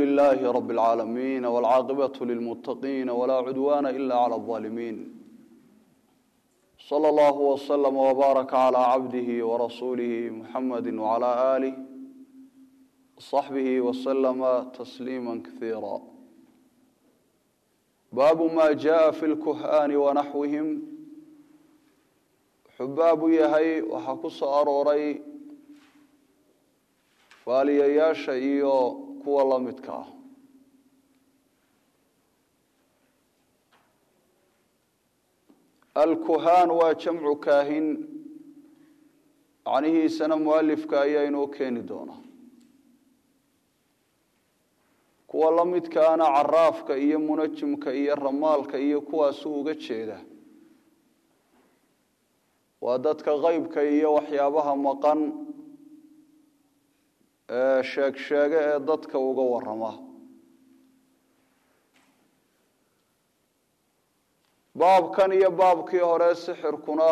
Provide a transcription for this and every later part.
لله رب العالمين والعاقبة للمتقين ولا عدوان إلا على الظالمين صلى الله وسلم وبارك على عبده ورسوله محمد وعلى آله وصحبه وسلم تسليما كثيرا باب ما جاء في الكهآن ونحوهم حباب يهي وحكس أروري faaliyayaasha iyo kuwa la midka ah alkuhaan waa jamcu kaahin macnihiisana mualifka ayaa inoo keeni doona kuwa la midkaana caraafka iyo munajimka iyo ramaalka iyo kuwaasu uga jeeda waa dadka qeybka iyo waxyaabaha maqan sheeg sheege ee dadka uga warama baabkan iyo baabkii hore sixirkuna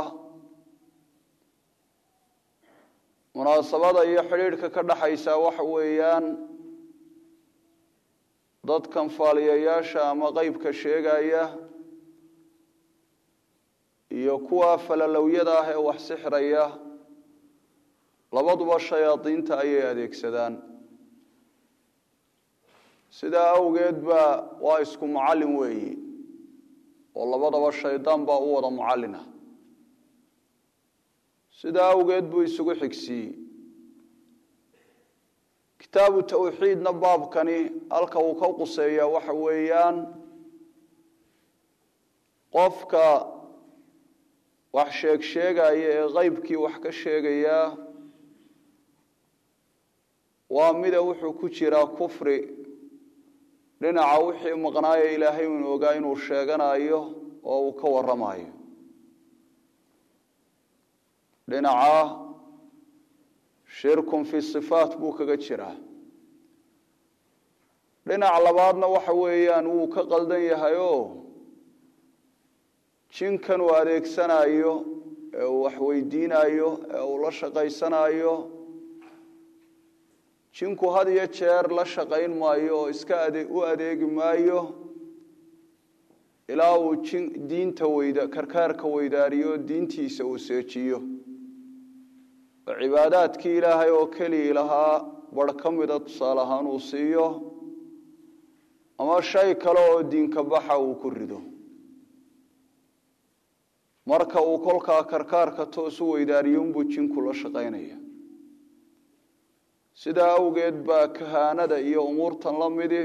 munaasabada iyo xidhiidhka ka dhaxaysa waxa weeyaan dadkan faaliyayaasha ama qeybka sheegaya iyo kuwa falalowyada ah ee wax sixiraya labaduba shayaadiinta ayay adeegsadaan sidaa awgeed ba waa isku mucallin weeyi oo labadaba shaydaan baa u wada mucallina sidaa awgeed buu isugu xigsiiyey kitaabu tawxiidna baabkani halka uu ka quseeyaa waxa weeyaan qofka wax sheeg sheegaya ee qeybkii wax ka sheegayaa waa mida wuxuu ku jiraa kufri dhinaca wixii maqnaayo ilaahay unu ogaa inuu sheeganayo oo uu ka waramayo dhinaca shirkun fi sifaat buu kaga jiraa dhinac labaadna waxa weeyaan wuu ka qaldan yahay oo jinkan uu adeegsanayo ee uu waxweydiinayo ee uu la shaqaysanayo jinku had iyo jeer la shaqayn maayo oo iska u adeegi maayo ilaa uu diinta weyda karkaarka weydaariyo diintiisa uu seejiyo oo cibaadaadkii ilaahay oo kelii lahaa bar ka mida tusaale ahaan uu siiyo ama shay kale oo diinka baxa uu ku rido marka uu kolkaa karkaarka toos u weydaariyo unbuu jinku la shaqaynaya sidaa awgeed baa kahaanada iyo umuurtan la midi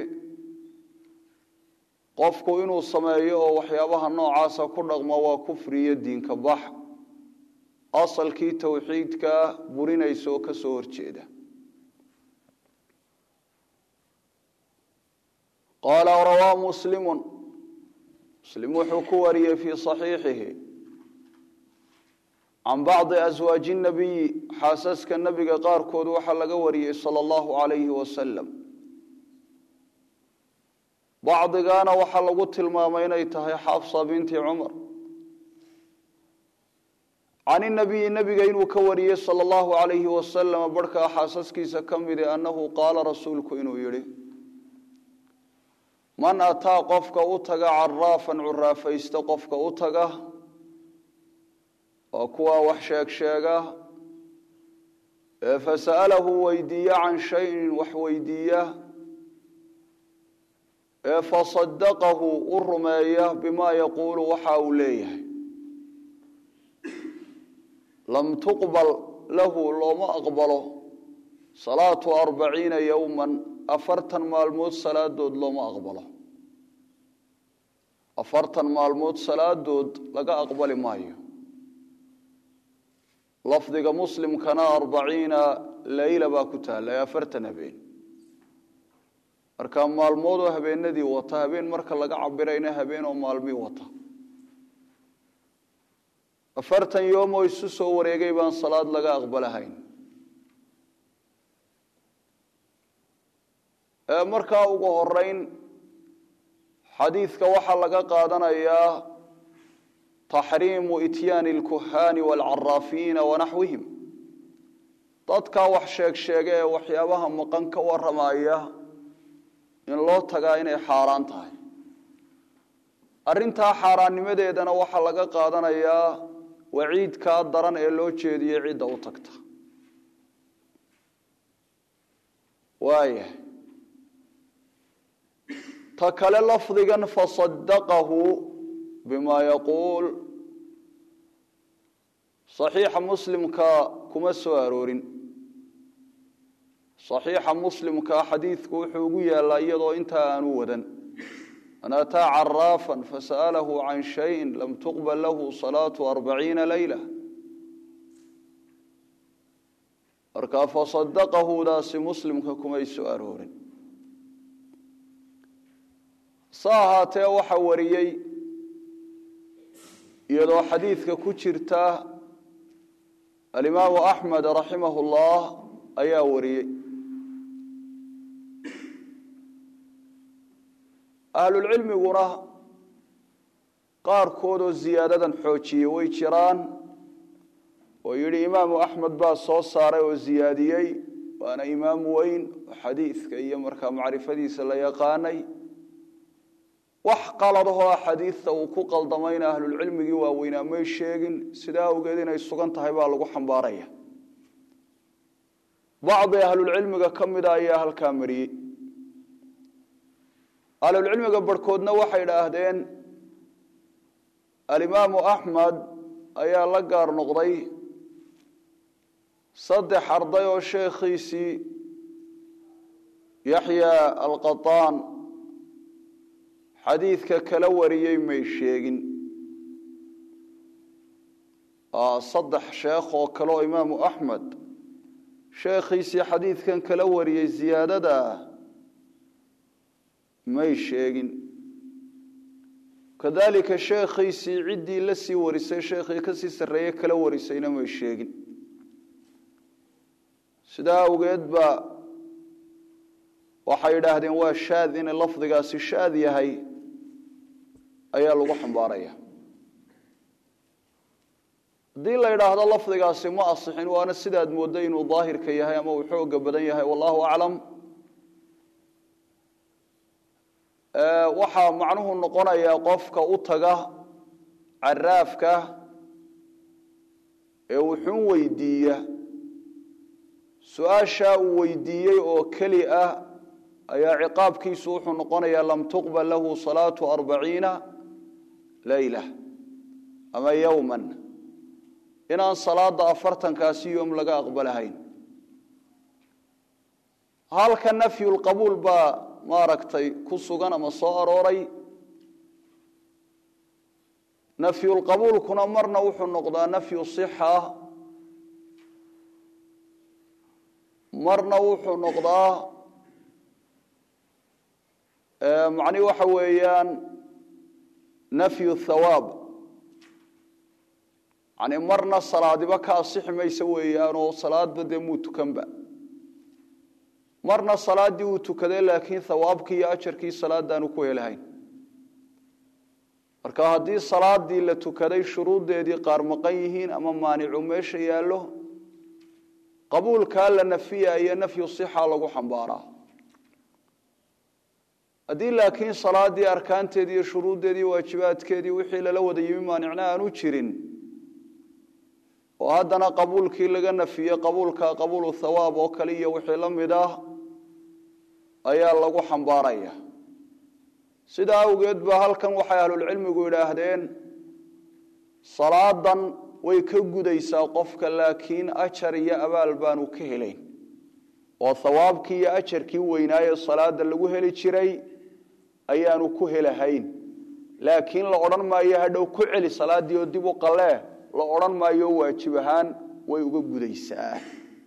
qofku inuu sameeyo oo waxyaabaha noocaasa ku dhaqmo waa kufriyo diinka bax asalkii towxiidka burinaysa oo ka soo horjeeda qaala rawaa muslimu muslim wuxuu ku wariyey fii saxiixihi can bacdi aswaaji nabiyi xaasaska nebiga qaarkood waxaa laga wariyey sala allahu calayhi wasalam bacdigaana waxaa lagu tilmaamay inay tahay xafsa binti cumar can inabiyi nebiga inuu ka wariyey sala allahu calayhi wasalam barhkaa xaasaskiisa ka midi annahu qaala rasuulku inuu yidhi man ataa qofka u taga caraafan curaafaysta qofka u taga waa kuwaa wax sheeg sheega ee fasa'alahu weydiiya can shayin wax weydiiya ee fasadaqahu u rumeeya bimaa yaquulu waxa uu leeyahay lam tuqbal lahu looma aqbalo salaatu arbaciina yowman afartan maalmood salaadood looma aqbalo afartan maalmood salaadood laga aqbali maayo lafdiga muslimkana arbaciina leyla baa ku taalla ee afartan habeen marka maalmoodoo habeenadii wata habeen marka laga cabirayna habeen oo maalmii wata afartan yoom oo isu soo wareegay baan salaad laga aqbalahayn markaa ugu horeyn xadiidka waxaa laga qaadanayaa taxriimu ityaani alkuhaani waalcaraafiina wanaxwihim dadkaa wax sheeg sheega ee waxyaabaha maqan ka waramaya in loo tagaa inay xaaraan tahay arrintaa xaaraannimadeedana waxaa laga qaadanayaa waciidkaa daran ee loo jeediyey cidda u tagta waaya ta kale lafdigan fasadaqahu bima yaquul saxiixa muslimka kuma soo aroorin saxiixa muslimka xadiidku wuxuu ugu yaallaa iyadoo intaa aanu wadan man ataa caraafan fasa'alahu can shayin lam tuqbal lahu salaatu arbaciina leyla markaa fasadaqahudaasi muslimka kumay soo aroorin sa ahaatee waxa wariyey iyadoo xadiidka ku jirta alimaamu axmed raximah اllah ayaa wariyey ahlulcilmiguna qaarkoodoo ziyaadadan xoojiyey way jiraan oo yidhi imaamu axmed baa soo saaray oo ziyaadiyey waana imaam weyn oo xadiidka iyo markaa macrifadiisa la yaqaanay wax qaladahoo axaadiidta uu ku qaldamayna ahlulcilmigii waaweynaa may sheegin sidaa awgeed inay sugan tahay baa lagu xambaaraya bacdi ahlulcilmiga ka mida ayaa halkaa mariyey ahlulcilmiga barhkoodna waxay idhaahdeen alimaamu axmed ayaa la gaar noqday saddex arday oo sheekhiisii yaxya alqataan xadiidka kala wariyey may sheegin saddex sheekh oo kale oo imaamu axmed sheekhiisii xadiidkan kala wariyey ziyaadada may sheegin kadalika sheekhiisii ciddii la sii warisay sheekhii kasii sarreeye kala warisayna may sheegin sidaa awgeed ba waxay idhaahdeen waa shaad inay lafdigaasi shaad yahay ayaa lagu xambaaraya haddii la idhaahdo lafdigaasi ma asixin waana sidaad mooddo inuu daahirka yahay ama uu xooga badan yahay wallahu aclam waxaa macnuhu noqonayaa qofka u taga caraafka ee wuxuun weydiiya su-aashaa uu weydiiyey oo keli ah ayaa ciqaabkiisu wuxuu noqonayaa lam tuqbal lahu salaatu arbaciina leyla ama yowman inaan salaada afartankaasi yoom laga aqbalahayn halka nafyulqabuul baa maaragtay ku sugan ama soo arooray nafyulqabuulkuna marna wuxuu noqdaa nafyu sixa marna wuxuu noqdaa macni waxa weeyaan nafyu thawaab yani marna salaadiba ka asixi maysa weeyaanoo salaadba dee muu tukanba marna salaaddii uu tukaday laakiin thawaabkii iyo ajarkii salaadaanu ku helahayn marka haddii salaadii la tukaday shuruuddeedii qaar maqan yihiin ama maanicu meesha yaallo qabuulkaa la nafiyaya nafyu sixa lagu xambaaraa haddii laakiin salaadii arkaanteedii iyo shuruuddeedii waajibaadkeedii wixii lala wada yimi maanicna aanu jirin oo haddana qabuulkii laga nafiyey qabuulka qabuulu thawaab oo kale iyo wixii la mid ah ayaa lagu xambaaraya sidaa awgeed ba halkan waxay ahlulcilmigu idhaahdeen salaadan way ka gudaysaa qofka laakiin ajar iyo abaal baanu ka helayn oo thawaabkii iyo ajarkii weynaaye salaada lagu heli jiray ayaanu ku helahayn laakiin la odhan maayo hadhow ku celi salaaddii oo dib u qalee la odhan maayo waajib ahaan way uga gudaysaa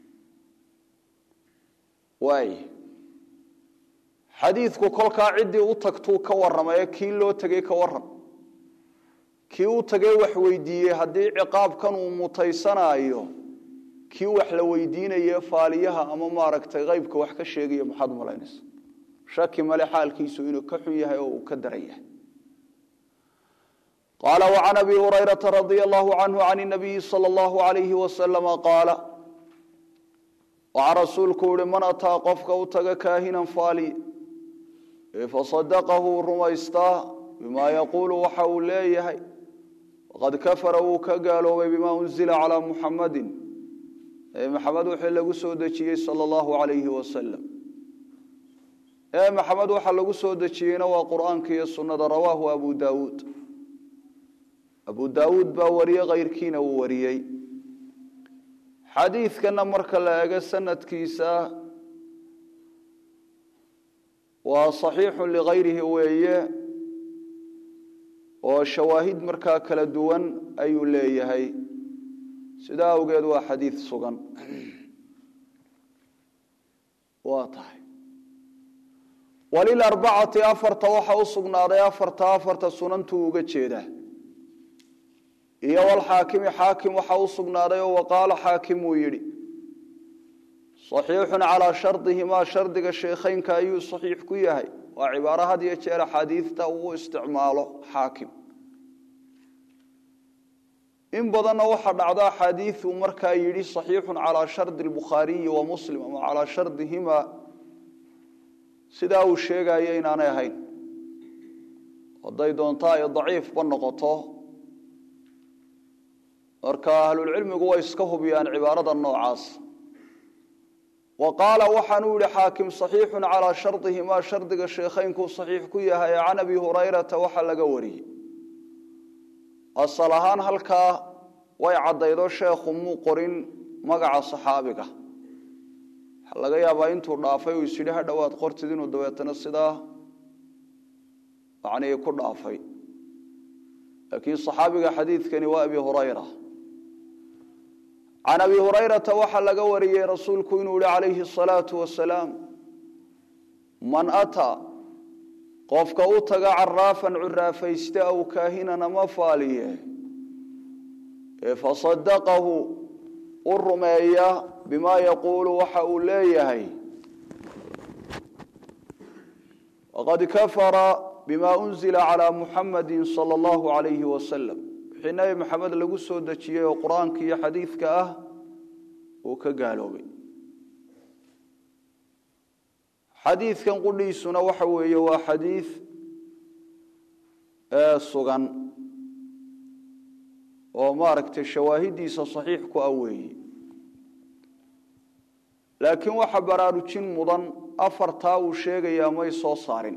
waay xadiidku kolkaa ciddii u tagtuu ka warramaye kii loo tegey ka warram kii u tagay wax weydiiyey haddii ciqaabkan uu mutaysanaayo kii wax la weydiinaye faaliyaha ama maaragtay qaybka wax ka sheegaya maxaad malaynaysa shaki male xaalkiisu inuu ka xun yahay oo uu ka daran yahay qaala وعan abi hurayraةa radي الlahu canhu can الnabiyi salى اllahu عalayhi waslama qaala waxaa rasuulku uhi man ataa qofka u taga kaahinan faali fasadaqahu rumaystaa bimaa yaquulu waxa uu leeyahay waqad kafara wuu ka gaaloobay bimaa unzila calaa muxamadin ee maxamed wixii lagu soo dejiyey sala allahu calayhi wasalam ee maxamed waxa lagu soo dejiyeyna waa qur'aanka iyo sunnada rawaahu abu daawuud abu daawuud baa wariye kayrkiina uu wariyey xadiidkana marka la eego sanadkiisa waa saxiixu ligayrihi weeye oo shawaahid markaa kala duwan ayuu leeyahay sidaa awgeed waa xadiid sugan waa tahay walilarbacati afarta waxa u sugnaaday afarta afarta sunantuu uga jeedaa iyo walxaakimi xaakim waxa u sugnaaday oo waqaala xaakim uu yidhi saxiixun calaa shardihimaa shardiga sheekheynka ayuu saxiix ku yahay waa cibaaro had iyo jeer axaadiidta uu isticmaalo xaakim in badanna waxaa dhacda axaadiiu markaa yidhi saxiixun calaa shardi lbukhaariyi wa muslim ama calaa shardihimaa sidaa uu sheegayo inaanay ahayn hadday doonto ay daciifba noqoto marka ahlulcilmigu way iska hubiyaan cibaarada noocaas wa qaala waxaanuu yihi xaakim saxiixun calaa shardihimaa shardiga sheekheynku saxiix ku yahay can abi hurayrata waxa laga wariyey asal ahaan halkaa way caddaydo sheekhu muu qorin magaca saxaabiga waxaa laga yaabaa intuu dhaafay uu isyidhi ha dhowaad qortid inuu dabeetana sidaa macnihii ku dhaafay laakiin saxaabiga xadiidkani waa abi hurayra can abi hurayrata waxaa laga wariyey rasuulku inuu yihi calayhi asalaatu wasalaam man ataa qofka u taga caraafan curaafayste aw kaahinan ama faaliye ee fasadaqahu u rumeeya bimaa yaquulu waxa uu leeyahay waqad kafara bima unzila calaa muxamadi sala allahu alayhi wasalam wixii nebi maxamed lagu soo dejiyey oo qur-aanka iyo xadiidka ah uu ka gaaloobay xadiidkan qudhiisuna waxa weeye waa xadiid sugan oo maaragtay shawaahidiisa saxiix ku ah weeye laakiin waxa baraarujin mudan afartaa uu sheegayaa may soo saarin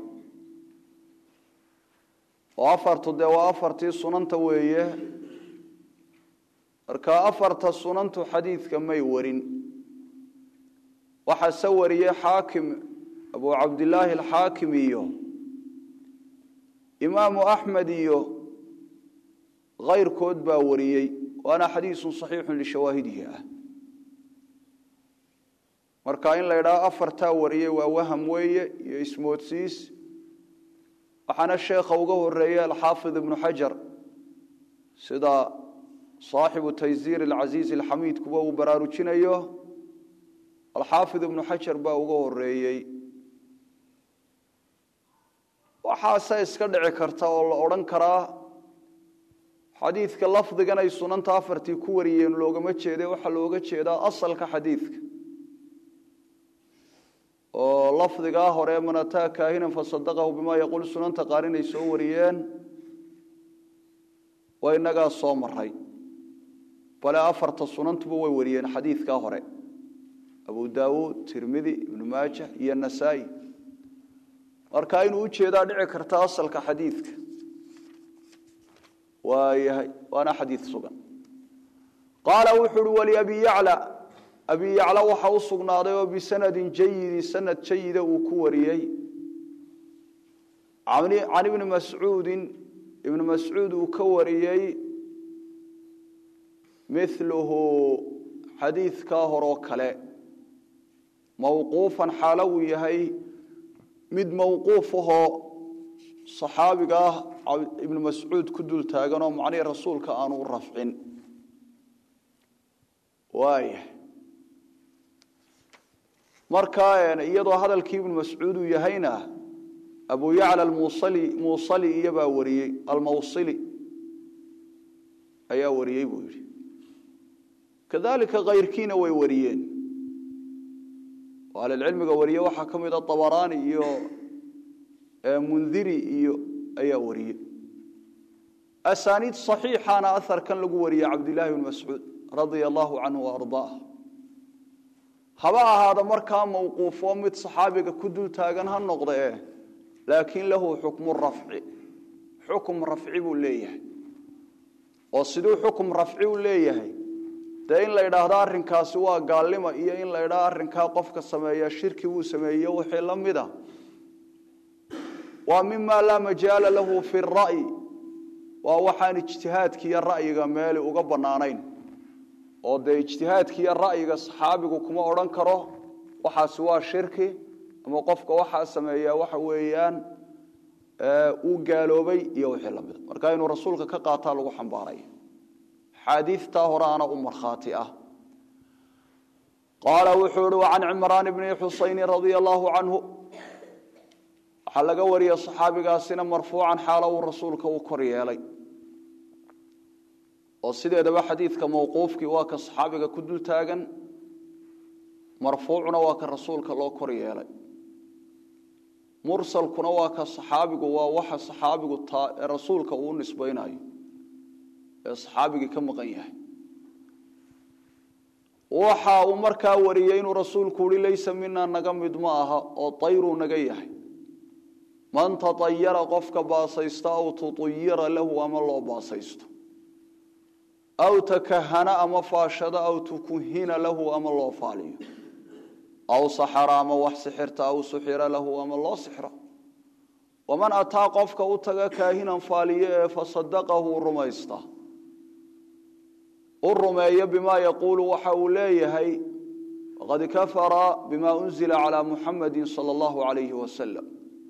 oo afartu dee waa afartii sunanta weeye marka afarta sunantu xadiidka may warin waxaa se wariyey xaakim abu cabdilaahi alxaakim iyo imaamu axmed iyo kayrkood baa wariyey waana xadiisun saxiixun lishawaahidihi ah marka in la idhaho afartaa wariyey waa waham weeye iyo ismoodsiis waxaana sheekha uga horeeyey alxaafid ibnu xajar sida saaxibu taysiir alcasiiz alxamiid kuwa uu baraarujinayo alxaafid ibnu xajar baa uga horeeyey waxaase iska dhici karta oo la odhan karaa xadiidka lafdigan ay sunanta afartii ku wariyeen loogama jeede waxaa looga jeedaa asalka xadiidka oo lafdigaa hore man ataa kaahinan fasadaqahu bimaa yaquul sunanta qaar inay soo wariyeen waa inagaa soo maray bale afarta sunantuba way wariyeen xadiidkaa hore abu daawuud tirmidi ibnu maajah iyo nasaa-i marka inuu ujeedaa dhici karta asalka xadiidka waayahay waana xadiid sugan qaala wuxu uhi waliabi yacla abi yacla waxa u sugnaaday oo bisanadin jayidi sanad jayida uu ku wariyey can ibni mascuudin ibni mascuud uu ka wariyey miluhu xadiidkaa horoo kale mawquufan xaalo uu yahay mid mawquuf ahoo saxaabiga ah ibnu mascuud ku dul taaganoo macnihii rasuulka aanu u rafcin waaya markaa iyadoo hadalkii ibnu mascuud uu yahayna abu yacla almusali muusali iyobaa wariyey almawsili ayaa wariyey buu yidhi kadalika kayrkiina way wariyeen oo ahlilcilmiga wariye waxaa ka mid a abaraani iyo mundiri iyo ayaa wariyey asaaniid saxiixaana aharkan lagu wariyey cabdillaahi bn mascuud radia allahu canhu waardaah haba ahaada markaa mawquufo mid saxaabiga ku dul taagan ha noqde e laakiin lahu xukmu rafci xukum rafci buu leeyahay oo siduu xukum rafci u leeyahay dee in la idhaahdo arrinkaasi waa gaalnimo iyo in la idhaahdo arrinkaa qofka sameeya shirki wuu sameeye wixii la mida waa mima laa majaala lahu fi ra'yi waa waxaan ijtihaadkiiyo ra'yiga meeli uga bannaanayn oo dee ijtihaadkiiyo ra'yiga saxaabigu kuma odhan karo waxaasi waa shirki ama qofka waxaa sameeyaa waxa weeyaan uu gaaloobay iyo wixii lamida marka inuu rasuulka ka qaataa lagu xambaaraya xaadiidtaa horeana u markhaati ah qaala wuxuu ihi wacan cimraan bni xusayni radia allahu canhu waxaa laga wariyey saxaabigaasina marfuucan xaalo uu rasuulka u kor yeelay oo sideedaba xadiidka mawquufkii waa ka saxaabiga ku dul taagan marfuucuna waa ka rasuulka loo kor yeelay mursalkuna waa ka saxaabigu waa waxa saxaabigu rasuulka uu nisbaynayo ee saxaabigii ka maqan yahay waxa uu markaa wariyey inuu rasuulku uhi laysa mina naga mid ma aha oo tayruu naga yahay man taayara qofka baasaysta aw tuayira lahu ama loo baasaysto aw takahana ama faashado aw tukuhina lahu ama loo faaliyo aw saxara ama wax sixirta aw suxira lahu ama loo sixro waman ataa qofka u taga kaahinan faaliyo ee fasadaqahu rumaysta u rumeeyo bimaa yaquulu waxa uu leeyahay faqad kafara bima unzila calaa muxamadi sala allahu alayhi wasalam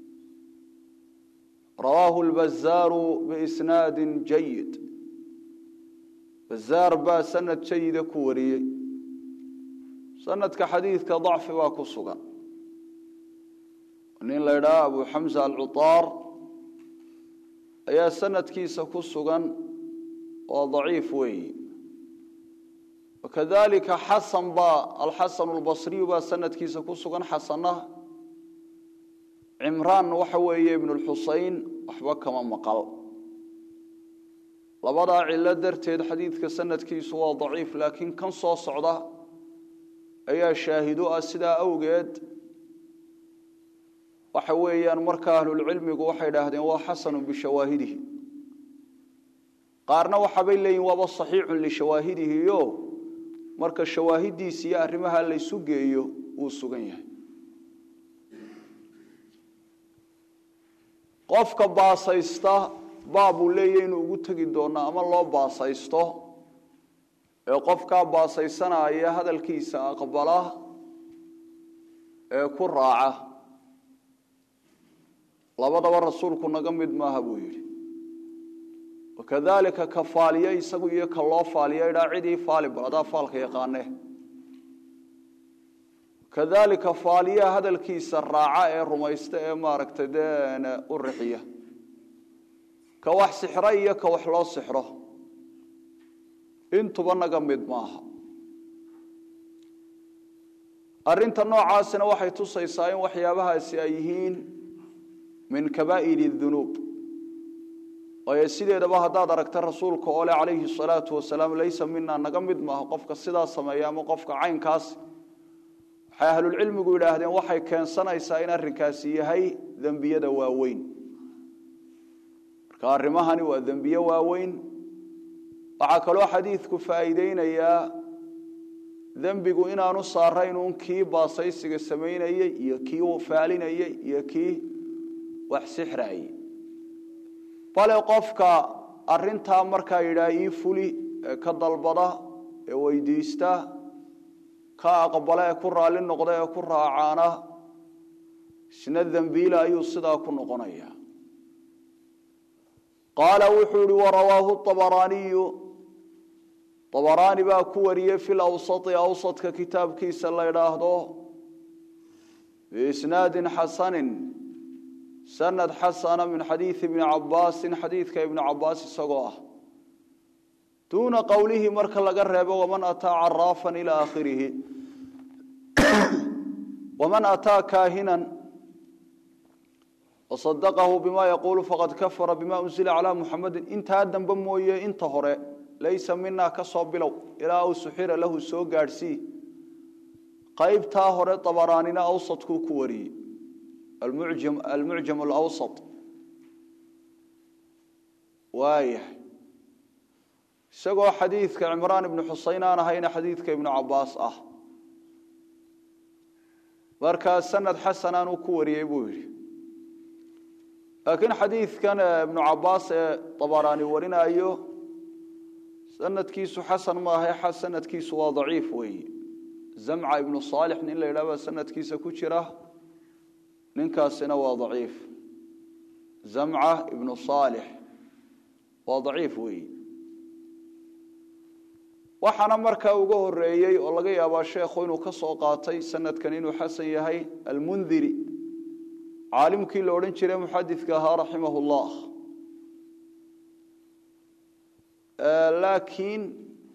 rawaahu lbazaaru biisnaadi jayid bazaar baa sanad jayida ku wariyey sanadka xadiidka dacfi baa ku sugan nin la ydhaha abu xamsa alcutaar ayaa sanadkiisa ku sugan oo daciif weeyi wakadalika xasan baa alxasan albasriyu baa sanadkiisa ku sugan xasana cimraan waxa weeye ibn lxusein waxba kama maqal labadaa cilo darteed xadiidka sanadkiisu waa daciif laakiin kan soo socda ayaa shaahido ah sidaa awgeed waxa weeyaan marka ahlulcilmigu waxay idhaahdeen waa xasanu bishawaahidihi qaarna waxaabay leeyihin waaba saxiixun lishawaahidihi o marka shawaahidiisi iyo arrimaha laysu geeyo wuu sugan yahay qofka baasaysta baabuu leeyahy inuu ugu tegi doono ama loo baasaysto ee qofkaa baasaysanaya hadalkiisa aqbala ee ku raaca labadaba rasuulku naga mid maaha buu yidhi wakadalika ka faaliye isagu iyo ka loo faaliya idhaa cidii faali bal adaa faalka yaqaane kadalika faaliyaha hadalkiisa raaca ee rumaysta ee maaragtay dee u rixiya ka wax sixro iyo ka wax loo sixro intuba naga mid maaha arrinta noocaasina waxay tusaysaa in waxyaabahaasi ay yihiin min kabaa'iri dunuub waayo sideedaba haddaad aragta rasuulka oo le calayhi salaatu wasalaam laysa mina naga mid maaha qofka sidaa sameeya ama qofka caynkaas waxay ahlulcilmigu yidhaahdeen waxay keensanaysaa in arrinkaasi yahay dembiyada waaweyn marka arrimahani waa dembiye waaweyn waxaa kaloo xadiidku faa'iideynayaa dembigu inaanu saarayn uun kii baasaysiga samaynayey iyo kii faalinayey iyo kii wax sixraayey bale qofka arintaa markaa yidhaah ii fuli ee ka dalbada ee weydiista ka aqbala ee ku raalli noqda ee ku raacaana isna dembiila ayuu sidaa ku noqonaya qaala wuxuu ihi warawaahu abaraaniyu abaraani baa ku wariyey fi lawsai awsadka kitaabkiisa la idhaahdo biisnaadin xasanin sanad xasana min xadiidi ibni cabaasin xadiidka ibni cabaas isagoo ah duuna qowlihi marka laga reebo waman ataa caraafan ila aakhirihi waman ataa kaahinan wasadaqahu bima yaquulu faqad kafara bima unzila calaa muxamedin intaa dambe mooye inta hore laysa minaa ka soo bilow ilaa uu suxira lahu soo gaadhsii qaybtaa hore dabaraanina awsadkuu ku wariyey almucjam alawsat waayahay isagoo xadiidka cimraan ibnu xuseyn aan ahayna xadiidka ibnu cabaas ah markaa sanad xasanaan uu ku wariyey buu yidhi laakiin xadiidkan ibnu cabaas ee dabaraani warinayo sanadkiisu xasan maaha sanadkiisu waa daciif weeye zamca ibnu saalix nin la yidhahba sanadkiisa ku jira ninkaasina waa daciif zamca ibnu saalix waa daciif weeye waxaana markaa uga horeeyey oo laga yaabaa sheekhu inuu ka soo qaatay sanadkan inuu xasan yahay almundiri caalimkii la odhan jiray muxadidka ahaa raximah llah laakiin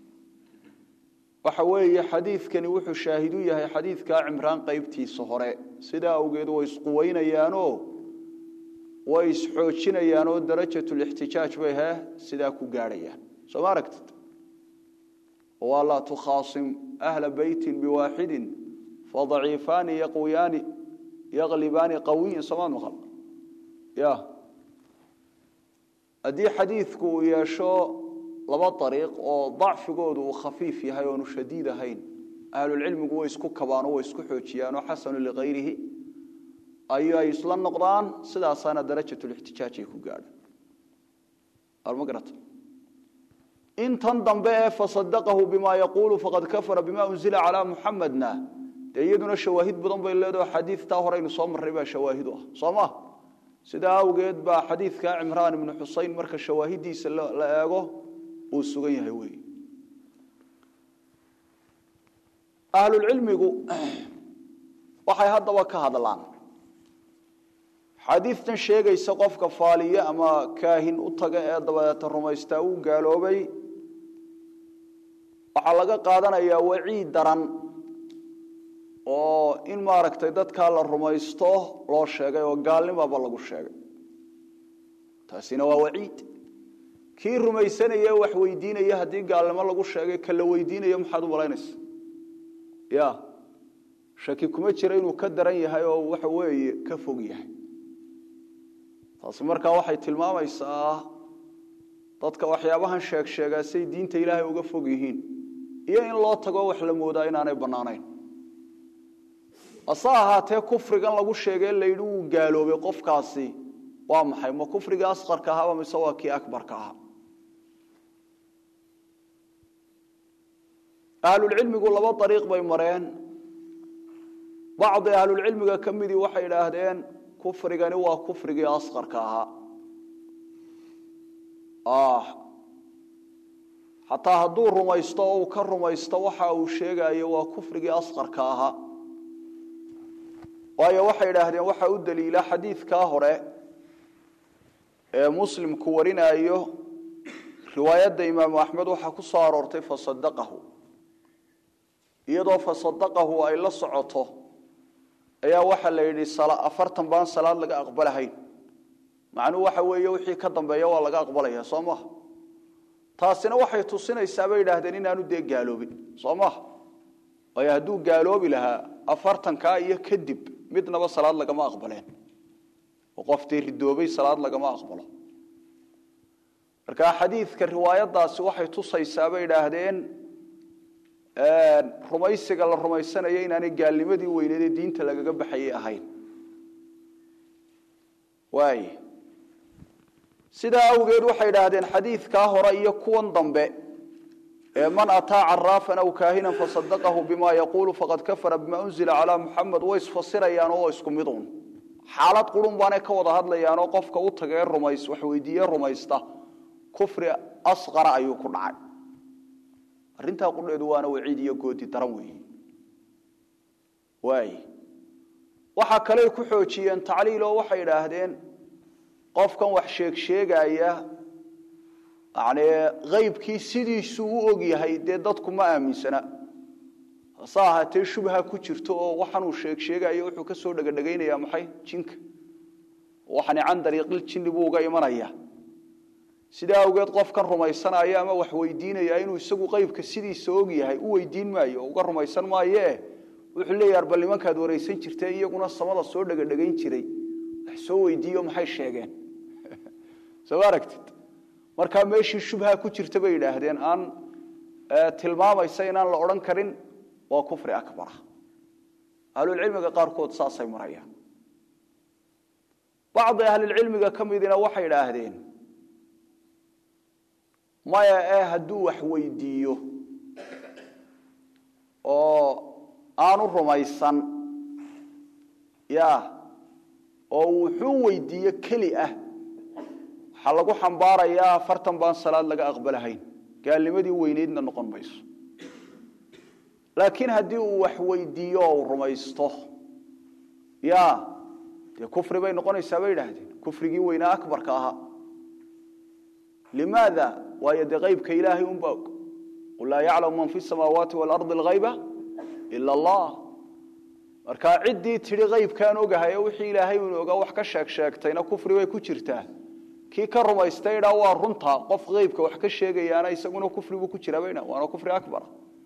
waxa weeye xadiidkani wuxuu shaahidu yahay xadiidkaa cimraan qeybtiisa hore sidaa awgeed way isquweynayaanoo way isxoojinayaanoo darajatulixtijaaj bay he sidaa ku gaadhayaan soo ma aragtid waa laa tukhaasim ahla beytin biwaaxidin fadaciifaani yaqwiyaani yaqlibaani qawiyin somaad maqal ya haddii xadiidku uu yeesho laba ariiq oo dacfigoodu uu khafiif yahay oonu shadiid ahayn ahlulcilmigu way isku kabaanoo way isku xoojiyaanoo xasanu likayrihi ayay isla noqdaan sidaasaana darajatulixtijaaj ay ku gaadhaan ma garata intan dambe ee fasadaqahu bima yaquulu faqad kafara bima unzila calaa muxamedna dee iyaduna shawaahid badan bay leedaho xadiidtaa horeynu soo marray baa shawaahidu ah soo ma sidaa awgeed baa xadiidka cimraan ibnu xuseyn marka shawaahidiisa la eego uu sugan yahay wey ahlulcilmigu waxay haddaba ka hadlaan xadiidtan sheegaysa qofka faaliye ama kaahin u taga ee dabadeeta rumaystaa uu gaaloobay waxaa laga qaadanayaa waciid daran oo in maaragtay dadkaa la rumaysto loo sheegay oo gaalnimaba lagu sheegay taasina waa waciid kii rumaysanaya wax weydiinaya haddii gaalnimo lagu sheegay ka la weydiinayo maxaad u malaynaysa ya shaki kuma jira inuu ka daran yahay oo waxa weeye ka fog yahay taasi markaa waxay tilmaamaysaa dadka waxyaabahan sheeg sheegaa say diinta ilaahay uga fog yihiin iyo in loo tago wax la moodaa inaanay bannaanayn hase ahaatee kufrigan lagu sheegay layidhi wuu gaaloobay qofkaasi waa maxay ma kufrigii asqarka ahaaba mise waa kii akbarka ahaa ahlulcilmigu laba ariiq bay mareen bacdi ahlulcilmiga ka midii waxay idhaahdeen kufrigani waa kufrigii asqarka ahaa xataa hadduu rumaysto oo uu ka rumaysto waxa uu sheegayo waa kufrigii asqarka ahaa waayo waxay idhaahdeen waxaa u daliila xadiidkaa hore ee muslimku warinaayo riwaayadda imaamu axmed waxaa ku soo aroortay fasadaqahu iyadoo fasadaqahu ay la socoto ayaa waxaa la yidhi afartan baan salaad laga aqbalahayn macnuhu waxa weeye wixii ka dambeeya waa laga aqbalaya soo maha taasina waxay tusinaysaa bay idhaahdeen inaanu dee gaaloobin soo maha waayo hadduu gaaloobi lahaa afartankaa iyo kadib midnaba salaad lagama aqbaleen oo qoftii ridoobay salaad lagama aqbalo marka xadiidka riwaayadaasi waxay tusaysaa bay idhaahdeen rumaysiga la rumaysanayo inaanay gaalnimadii weyneed ee diinta lagaga baxayay ahayn waay sidaa awgeed waxay idhaahdeen xadiidkaa hore iyo kuwan dambe ee man ataa caraafan aw kaahinan fasadaqahu bima yaquulu faqad kafara bima unzila calaa muxamed way isfasirayaan oo isku mid un xaalad qurun baanay ka wada hadlayaanoo qofka u taga ee rumays wax weydiiye rumaysta kufri asqara ayuu ku dhacay arrintaa qudheedu waana waciid iyo goodi daran weeye waay waxaa kaley ku xoojiyeen tacliil oo waxay idhaahdeen qofkan wax sheeg sheegaya yani aybkii sidiisuu u og yahay dee dadku ma aaminsana hase ahaatee shubha ku jirto oo waxanuu sheeg sheegayo wuxuu ka soo dhegadhegaynaya maxay jinka waxani can dariiqil jinni buu uga imanaya sidaa awgeed qofkan rumaysanaya ama wax weydiinaya inuu isagu qeybka sidiisa og yahay u weydiin maayo uga rumaysan maayee wuxuu leeyahay bal nimankaad waraysan jirteen iyaguna samada soo dhegadhegayn jiray wax soo weydiiyo maxay sheegeen soo aragtid markaa meeshii shubha ku jirta bay yidhaahdeen aan tilmaamaysa inaan la odhan karin waa kufri akbara ahlulcilmiga qaarkood saasay marayaan bacdi ahlilcilmiga ka midina waxay idhaahdeen maya ee hadduu wax weydiiyo oo aanu rumaysan ya oo wuxuu weydiiyo keli ah waxaa lagu xambaarayaa afartan baan salaad laga aqbalahayn gaalnimadii weyneydna noqon mayso laakiin haddii uu wax weydiiyo oo uu rumaysto ya dee kufri bay noqonaysaa bay idhaahdeen kufrigii weynaa akbarka ahaa limaada waayo dee qaybka ilaahay unbaa og qul laa yaclamu man fi samaawaati waalardi alghayba ila allah markaa ciddii tidhi qaybkaan ogahay ee wixii ilaahay unu ogaa wax ka sheeg sheegtayna kufri bay ku jirtaa kii ka rumaystay idhaa waa runta qof qaybka wax ka sheegayaana isaguna kufri buu ku jiraa bayna waana kufri akbar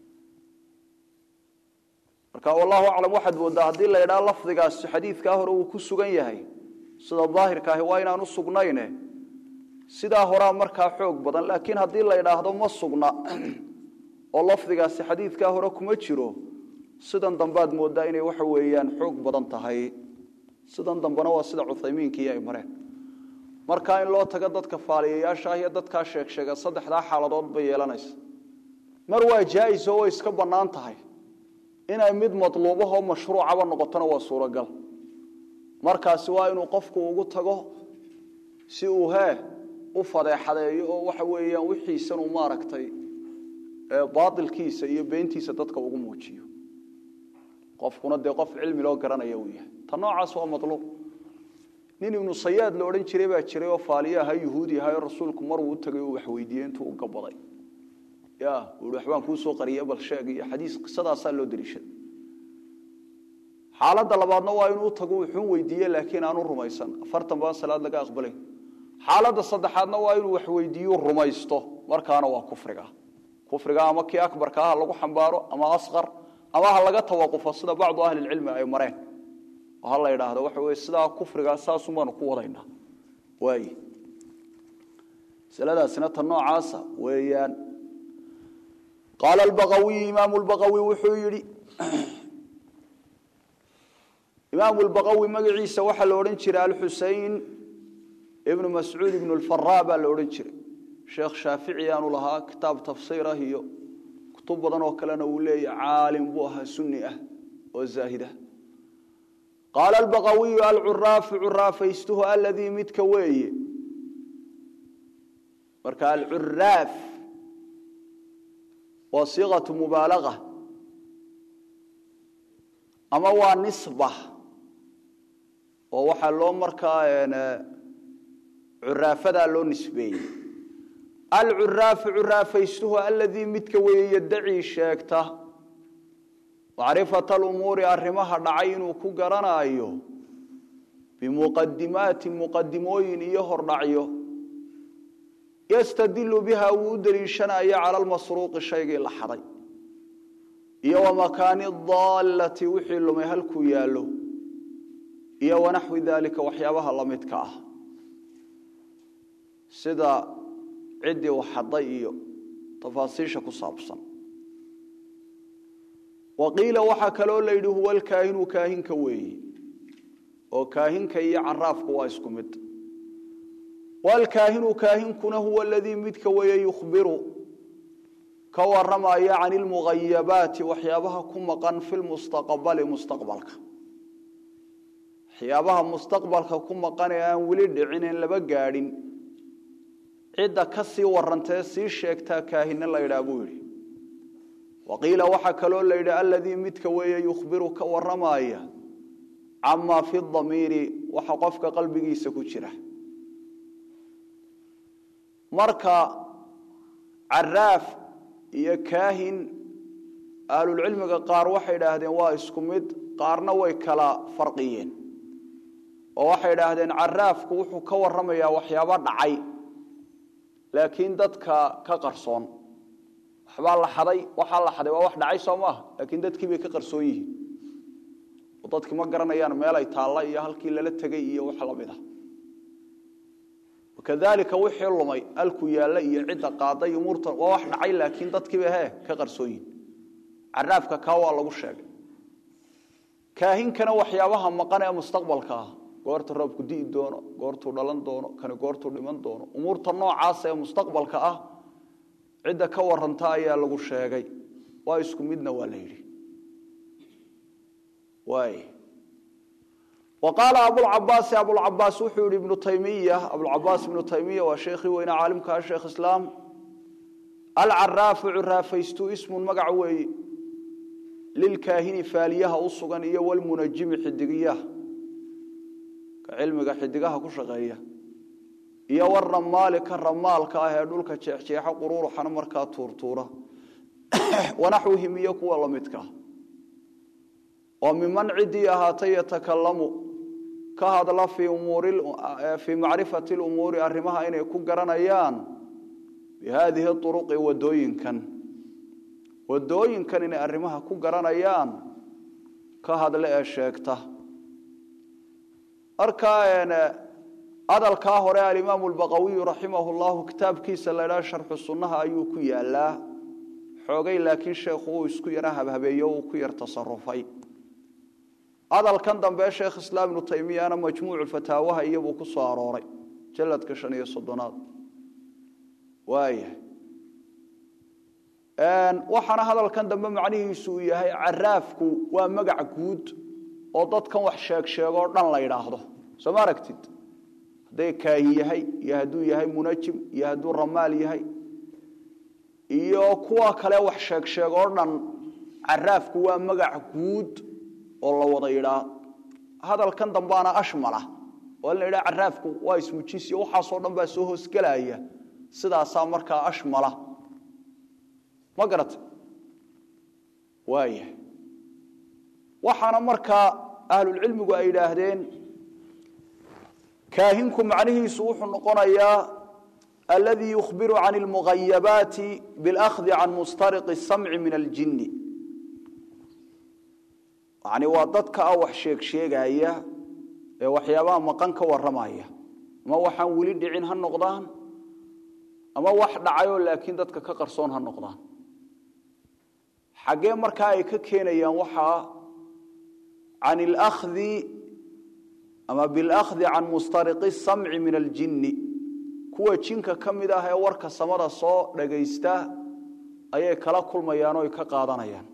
marka wallahu aclam waxaad moodaa haddii la idhaa lafdigaasi xadiidkaa hore uu ku sugan yahay sida daahirka ahi waa inaan u sugnayne sidaa horaa markaa xoog badan laakiin haddii la idhaahdo ma sugna oo lafdigaasi xadiidkaa hore kuma jiro sidan dambaad moodaa inay waxa weeyaan xoog badan tahay sidan dambena waa sida cuthaymiinkii ay mareen markaa in loo tago dadka faaliyayaasha ah iyo dadkaa sheegsheega saddexdaa xaaladood bay yeelanaysa mar waa jaais oo way iska bannaan tahay inay mid matluubahoo mashruucaba noqotona waa suuragal markaasi waa inuu qofku ugu tago si uu hee u fadeexadeeyo oo waxa weeyaan wixiisan uu maaragtay baatilkiisa iyo beentiisa dadka ugu muujiyo qofkuna dee qof cilmi loo garanaya uu yahay ta noocaas waa matluub nin ibnu sayaad la odhan jiray baa jiray oo faaliye aha yuhuudi ahayo rasuulku maruu u tagay uu waxweydiiyey intuu u gabaday ya ui waxbaan kuu soo qariye bal sheeg iyo xadiis qisadaasaa loo daliishaday xaaladda labaadna waa inuu tago wuxuun weydiiye laakiin aanu rumaysan afartan baan salaad laga aqbalay xaaladda saddexaadna waa inuu waxweydiiyu rumaysto markaana waa kufriga kufriga ama kii akbarka ah lagu xambaaro ama asqar ama ha laga tawaqufo sida bacdu ahlilcilmi ay mareen oo ha la idhaahdo waxa weye sidaa kufriga saasun baanu ku wadaynaa waay masaladaasina ta noocaasa weeyaan qaala albaqawiyu imaamu lbaqawi wuxuu yidhi imaamu lbaqawi magaciisa waxaa la odhan jiray alxusein ibnu mascuud ibnu lfara baa la odhan jiray sheekh shaafici aanu lahaa kitaab tafsiir ah iyo kutub badan oo kalena uu leeyahy caalim buu ahaa sunni ah oo zaahid ah qaala albaqawiyu alcuraafu curaafaystuhu aladii midka weeye marka alcuraaf waa siiqatu mubaalaga ama waa nisba oo waxaa loo markaa curaafadaa loo nisbeeyey alcuraafu curaafaystuhu aladii midka weeye yadacii sheegta macrifata alumuuri arrimaha dhacay inuu ku garanaayo bimuqadimaati muqadimooyin iyo hordhacyo yastadilu biha wuu u deliishanayo cala lmasruuqi shaygii la xaday iyo wamakaani daallati wixii lumay halkuu yaallo iyo wanaxwi daalika waxyaabaha la midka ah sida ciddii u xaday iyo tafaasiisha ku saabsan waqiila waxaa kaloo la yidhi huwa alkaahinu kaahinka weeye oo kaahinka iyo caraafku waa isku mid walkaahinu kaahinkuna huwa aladii midka weeye yukhbiru ka waramaya can ilmugayabaati waxyaabaha ku maqan fi lmustaqbali mustaqbalka waxyaabaha mustaqbalka ku maqan ee aan weli dhicin en laba gaadhin cidda ka sii warantee sii sheegtaa kaahine la ydhaa buu yidhi waqiila waxaa kaloo la yidhi aladii midka weeye yukhbiru ka waramaya camaa fi damiiri waxa qofka qalbigiisa ku jira marka caraaf iyo kaahin ahlulcilmiga qaar waxay idhaahdeen waa isku mid qaarna way kala farqiyeen oo waxay idhaahdeen caraafku wuxuu ka warramayaa waxyaabo dhacay laakiin dadka ka qarsoon waxbaa la xaday waxaa la xaday waa wax dhacay soo maaha laakiin dadkii bay ka qarsoon yihiin oo dadki ma garanayaan meelay taalla iyo halkii lala tegay iyo wax lamid ah kadalika wixii lumay alku yaalla iyo cidda qaaday umuurta waa wax dhacay laakiin dadkiiba he ka qarsoon yihin caraafka kaa waa lagu sheegay kaahinkana waxyaabaha maqan ee mustaqbalka ah goorta roobku di'i doono goortuu dhalan doono kani goortuu dhiman doono umuurta noocaas ee mustaqbalka ah cidda ka waranta ayaa lagu sheegay waa isku midna waa la yidhi waay وقال أبو العباس أبو العباس وحول ابن تيمية أبو العباس ابن تيمية وشيخي وين عالمك الشيخ إسلام العراف عرافيستو اسم مقعوي للكاهن فاليها أصغن إيا والمنجم حدقية كعلمك حدقها كشغية إيا والرمال كالرمال كاهي دولك تشيح قرور حنمر كاتورتورة ونحوهم يكو الله متكه وممن عدي هاتي يتكلموا كهذا في أمور في معرفة الأمور أرمها إن يكون قرنيان بهذه الطرق ودوين كان ودوين كان إن أرمها كون قرنيان كهذا لا شيكته أركان هذا الكاهر الإمام البغوي رحمه الله كتاب كيس لا شرح السنة أيوك يا الله حوغي لكن شيخو اسكو يراه بهبيو كو يرتصرفي hadalkan dambe sheekh islaam ibnu taymiyana majmuucu fataawaha iyabuu ku soo arooray jaladka shan iyo soddonaad waaya waxaana hadalkan dambe macnihiisu uu yahay caraafku waa magac guud oo dadkan wax sheeg sheegoo dhan la yidhaahdo soo ma aragtid hadday kaahi yahay iyo hadduu yahay munajim iyo hadduu ramaal yahay iyo kuwa kale wax sheeg sheeg oo dhan caraafku waa magac guud oo la wada yidhaa hadalkan dambaana ashmala oo la yidhaa caraafku waa ismujisiyo waxaasoo dhan baa soo hoosgelaya sidaasaa markaa ashmala ma garata waaya waxaana markaa ahlulcilmigu ay yidhaahdeen kaahinku macnihiisu wuxuu noqonayaa aladii yukhbiru can almugayabaati biاlأkhdi can mustariqi الsamci min aljini yani waa dadka ah wax sheeg sheegaya ee waxyaabaha maqan ka waramaya ama waxaan weli dhicin ha noqdaan ama wax dhacayoo laakiin dadka ka qarsoon ha noqdaan xaggee markaa ay ka keenayaan waxaa can اlأkhdi ama biاlأkhdi can mustariqi الsamci min aljini kuwa jinka ka mid ah ee warka samada soo dhagaysta ayay kala kulmayaan oo ay ka qaadanayaan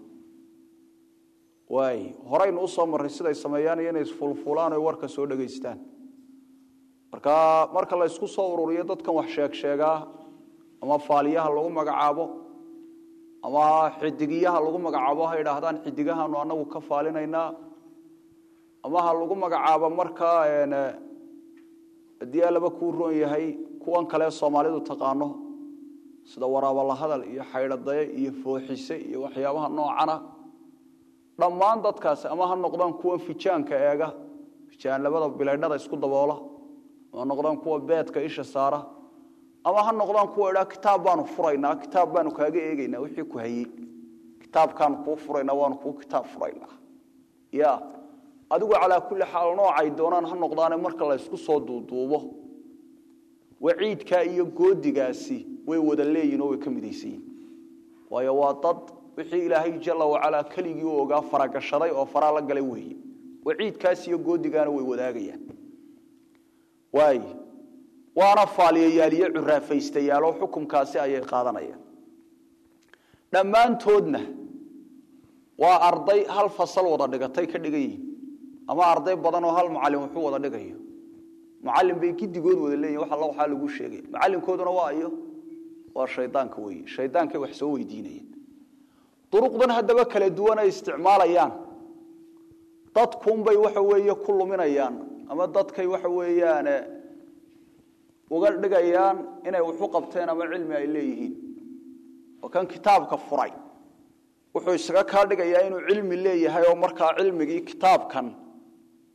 waay horaynu usoo marray siday sameeyaan iyo inay isfulfulaan oy warka soo dhegaystaan marka marka la ysku soo ururiyo dadkan wax sheeg sheegaa ama faaliyaha lagu magacaabo ama xidigiyaha lagu magacaabo ha idhaahdaan xidigahaanu anagu ka faalinaynaa ama ha lagu magacaabo markaa haddii alaba kuu roon yahay kuwan kale soomaalidu taqaano sida waraabalahadal iyo xaydhadaye iyo fooxise iyo waxyaabaha noocana dhammaan dadkaasi ama ha noqdaan kuwa fijaanka eega fijaan labada bilaydhada isku daboola ama noqdaan kuwa beedka isha saara ama ha noqdaan kuwa idhaa kitaab baanu furaynaa kitaab baanu kaaga eegaynaa wixii ku hayey kitaabkaanu kuu furaynaa waanu kuu kitaab furaynaa ya adigu calaa kulli xaal noocay doonaan ha noqdaane marka la ysku soo duuduubo waciidkaa iyo goodigaasi way wada leeyihin oo way ka midaysan yihin waayo waa dad wixii ilaahay jala wacalaa keligii u ogaa faragashaday oo faraa la galay weeye waciidkaas iyo goodigaana way wadaagayaan waay waana faaliyayaaliyo curaafaystayaalo xukumkaasi ayay qaadanayaan dhammaantoodna waa arday hal fasal wada dhigatay ka dhigan yihiin ama arday badan oo hal macalin wuxuu wada dhigayo macalin bay gidigood wada leeyihin wax alla waxaa lagu sheegay macalinkooduna waa iyo waa shaydaanka weeye shaydaankay wax soo weydiinayeen duruqdan haddaba kala duwan ay isticmaalayaan dadkunbay waxa weeye ku luminayaan ama dadkay waxa weeyaan uga dhigayaan inay waxu qabteen ama cilmi ay leeyihiin oo kan kitaabka furay wuxuu isaga kaa dhigayaa inuu cilmi leeyahay oo markaa cilmigii kitaabkan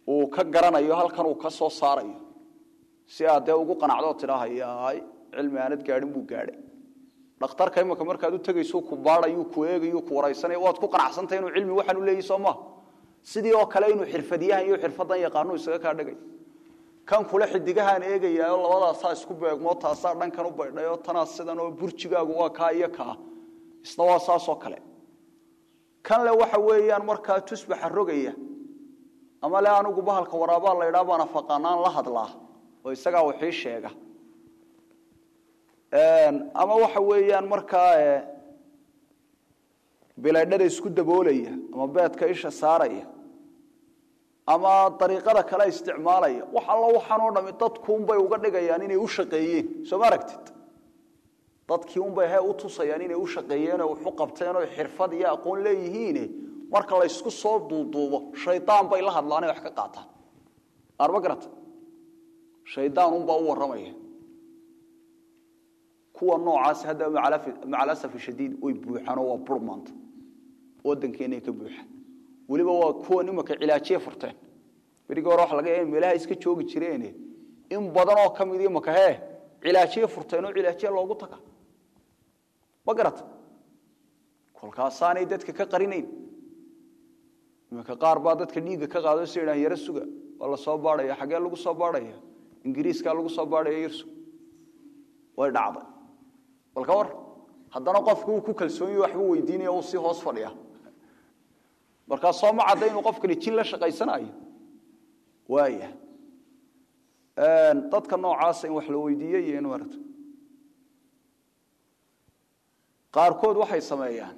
uu ka garanayo halkan uu ka soo saarayo si aad dee ugu qanacdoo tidhaahayaay cilmi aanad gaadhin buu gaadhay dhakhtarka imika markaad u tegayso ku baadhayu ku eegayu ku waraysanaya waad ku qanacsantahay inuu cilmi waxaan u leeyahy soo maha sidii oo kale inuu xirfadyahan iyo xirfadan yaqaanu isaga kaa dhigay kan kule xidigahaan eegayaao labadaasaa isku beegmoo taasaa dhankan u baydhayoo tanaa sidan oo burjigaagu waa kaa iyo kaa isna waa saasoo kale kan le waxa weeyaan markaa tusbaxa rogaya ama le anigu bahalka waraabaa la ydhaa baana faqaanaan la hadlaa oo isagaa wixii sheega ama waxa weeyaan markaa bilaydhada isku daboolaya ama beedka isha saaraya ama dariiqada kale isticmaalaya wax allo waxaan oo dhami dadkuunbay uga dhigayaan inay u shaqeeyeen soo ma aragtid dadkii unbay he u tusayaan inay u shaqeeyeenoo waxu qabteenoo xirfad iyo aqoon leeyihiine marka la ysku soo duuduubo shaydaan bay la hadlaanay wax ka qaataan arma garata shaydaan unbaa u warramaya kuwa noocaas hadda maca alasaf shadiid way buuxaanoo waa bur maanta waddankeennay ka buuxaan weliba waa kuwan imaka cilaajiye furteen berigii hore waxa laga yaaba meelaha iska joogi jireene in badan oo ka mid imaka hee cilaajiye furteen oo cilaajiye loogu taga ma garata kolkaasaanay dadka ka qarinayn imaka qaar baa dadka dhiigga ka qaado si idhahan yaro suga waa la soo baadhaya xaggee lagu soo baadhaya ingiriiskaa lagu soo baadhaya yarsu way dhacday bal ka war haddana qofki uu ku kalsoonyahy waxbuu weydiinaya uu sii hoos fadhiya markaa soo ma cadda inuu qofkani jin la shaqaysanayo waaya dadka noocaasa in wax la weydiiyey iyo in marata qaarkood waxay sameeyaan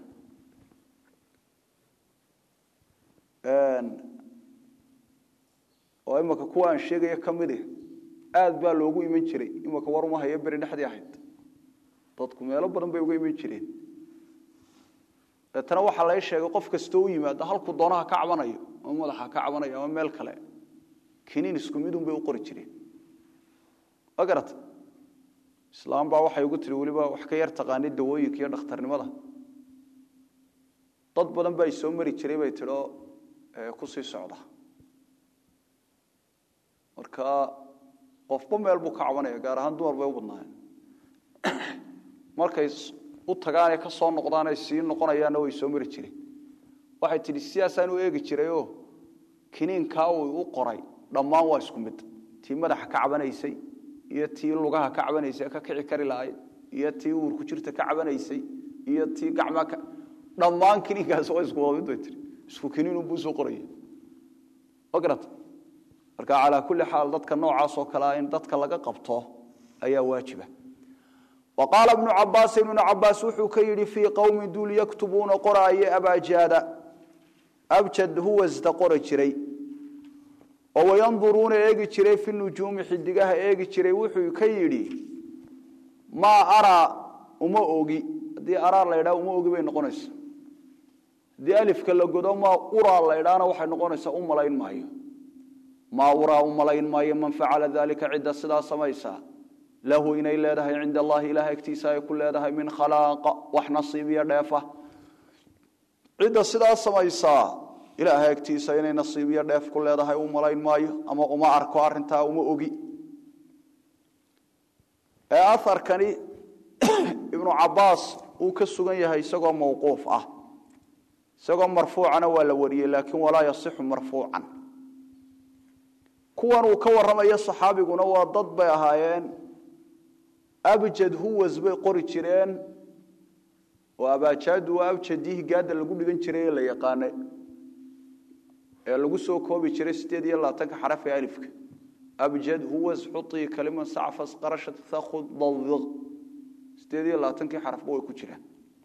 oo imaka kuwa aan sheegaya ka midi aad baa loogu iman jiray imaka war uma hayo beri dhexdii ahayd dadku meelo badan bay uga iman jireen deetana waxaa lai sheegay qof kastoo u yimaado halkuu doonaha ka cabanayo ama madaxa ka cabanayo ama meel kale kiniin isku midun bay u qori jireen ma garata islaam baa waxay ugu tihi weliba wax ka yar taqaanay dawooyinka iyo dhakhtarnimada dad badan baa soo mari jiray bay tidhi oo kusii socda marka qofba meel buu ka cabanaya gaar ahaan dumar bay u badnaayeen markay u tagaanee ka soo noqdaanay sii noqonayaanna way soo mari jireen waxay tidhi sidaasaan u eegi jirayoo kiniinkaa uu u qoray dhammaan waa isku mid tii madaxa ka cabanaysay iyo tii lugaha ka cabanaysay ka kici kari lahayd iyo tii uurku jirta ka cabanaysay iyo tii gacmaa ka dhammaan kiniinkaas waa isku wada mid bay tihi isku kiniinunbuu soo qoraya ma garata marka calaa kulli xaal dadka noocaas oo kalea in dadka laga qabto ayaa waajiba wa qaala ibnu cabaasin ibnu cabaas wuxuu ka yidhi fii qowmin duul yaktubuuna qoraaye abaajaada abjad huwasda qori jiray oo wayanduruuna eegi jiray fi nujuumi xidigaha eegi jiray wuxuu ka yidhi maa araa uma ogi haddii araa la ydhaha uma ogi bay noqonaysa haddii alifka la godo maa uraa la ydhaana waxay noqonaysaa u malayn maayo maa uraa u malayn maayo man facala dalika cidda sidaa samaysaa lahu inay leedahay cinda allahi ilaah agtiisa ay ku leedahay min khalaaqa wax nasiib iyo dheefa cidda sidaa samaysaa ilaahay agtiisa inay nasiib iyo dheef ku leedahay u malayn maayo ama uma arko arintaa uma ogi ee aharkani ibnu cabaas uu ka sugan yahay isagoo mawquuf ah isagoo marfuucana waa la wariyey laakiin walaa yasixu marfuucan kuwan uu ka warramayo saxaabiguna waa dad bay ahaayeen abjad huwas bay qori jireen oo abaajaadu waa abjadihi gaada lagu dhigan jiray ee la yaqaanay ee lagu soo koobi jiray sideed iyo labaatanka xaraf ee alifka abjad huwas xutii kaliman sacfas qarashat thakhud dawiq sideed iyo labaatankii xarafba way ku jiraan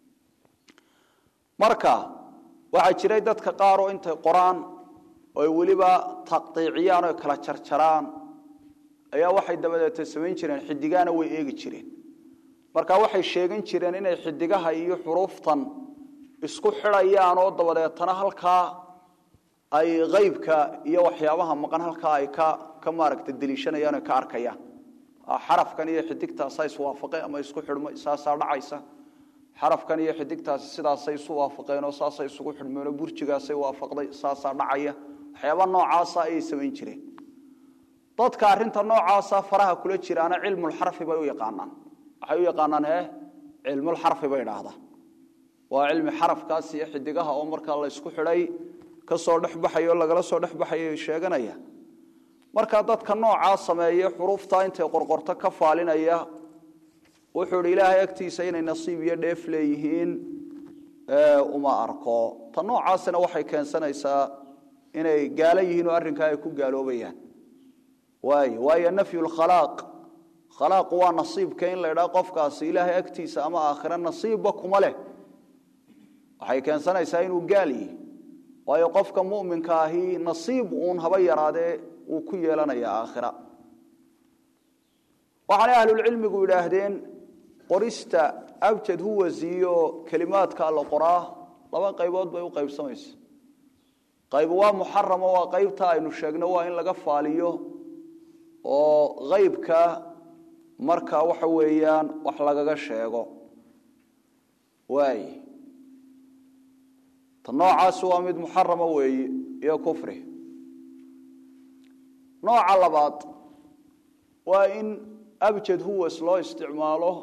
marka waxaa jiray dadka qaar oo intay qoraan oo ay weliba taqdiiciyaan oo kala jarjaraan ayaa waxay dabadeeta samayn jireen xidigaana way eegi jireen marka waxay sheegan jireen inay xidigaha iyo xuruuftan isku xidhayaan oo dabadeetana halkaa ay aybka iyo waxyaabaha maqan halkaa ay ka ka maaragta deliishanayaan o ka arkayaan xarafkan iyo xidigtaasaa iswaafaqeen ama isku xidhmay saasaa dhacaysa xarafkan iyo xidigtaasi sidaasay isu waafaqeen oo saasay isugu xidhmeen oo burjigaasay waafaqday saasaa dhacaya waxyaaba noocaasa ayay samayn jireen dadka arrinta noocaasa faraha kula jiraana cilmulxarfi bay u yaqaanaan waxay u yaqaanaan hee cilmulxarfi bay idhaahdaan waa cilmi xarafkaas iyo xidigaha oo markaa la ysku xidhay ka soo dhexbaxayo lagala soo dhexbaxayo sheeganaya markaa dadka noocaa sameeye xuruufta intay qorqorto ka faalinaya wuxuu idhi ilaahay agtiisa inay nasiib iyo dheef leeyihiin uma arko ta noocaasina waxay keensanaysaa inay gaalo yihiin oo arrinkaa ay ku gaaloobayaan waay waayo nafyu lkhalaaq khalaaqu waa nasiibka in la idhaa qofkaasi ilaahay agtiisa ama aakhira nasiibba kuma leh waxay keensanaysaa inuu gaal yihi waayo qofka muminka ahi nasiib uun haba yaraadee wuu ku yeelanaya aakhira waxaanay ahlulcilmigu yidhaahdeen qorista abjad huwasiyo kelimaadka la qoraa laba qaybood bay u qaybsamaysa qayb waa muxaramo waa qaybta aynu sheegno waa in laga faaliyo oo qaybka marka waxa weeyaan wax lagaga sheego waay ta noocaasi waa mid muxarama weeye iyo kufri nooca labaad waa in abjad huwas loo isticmaalo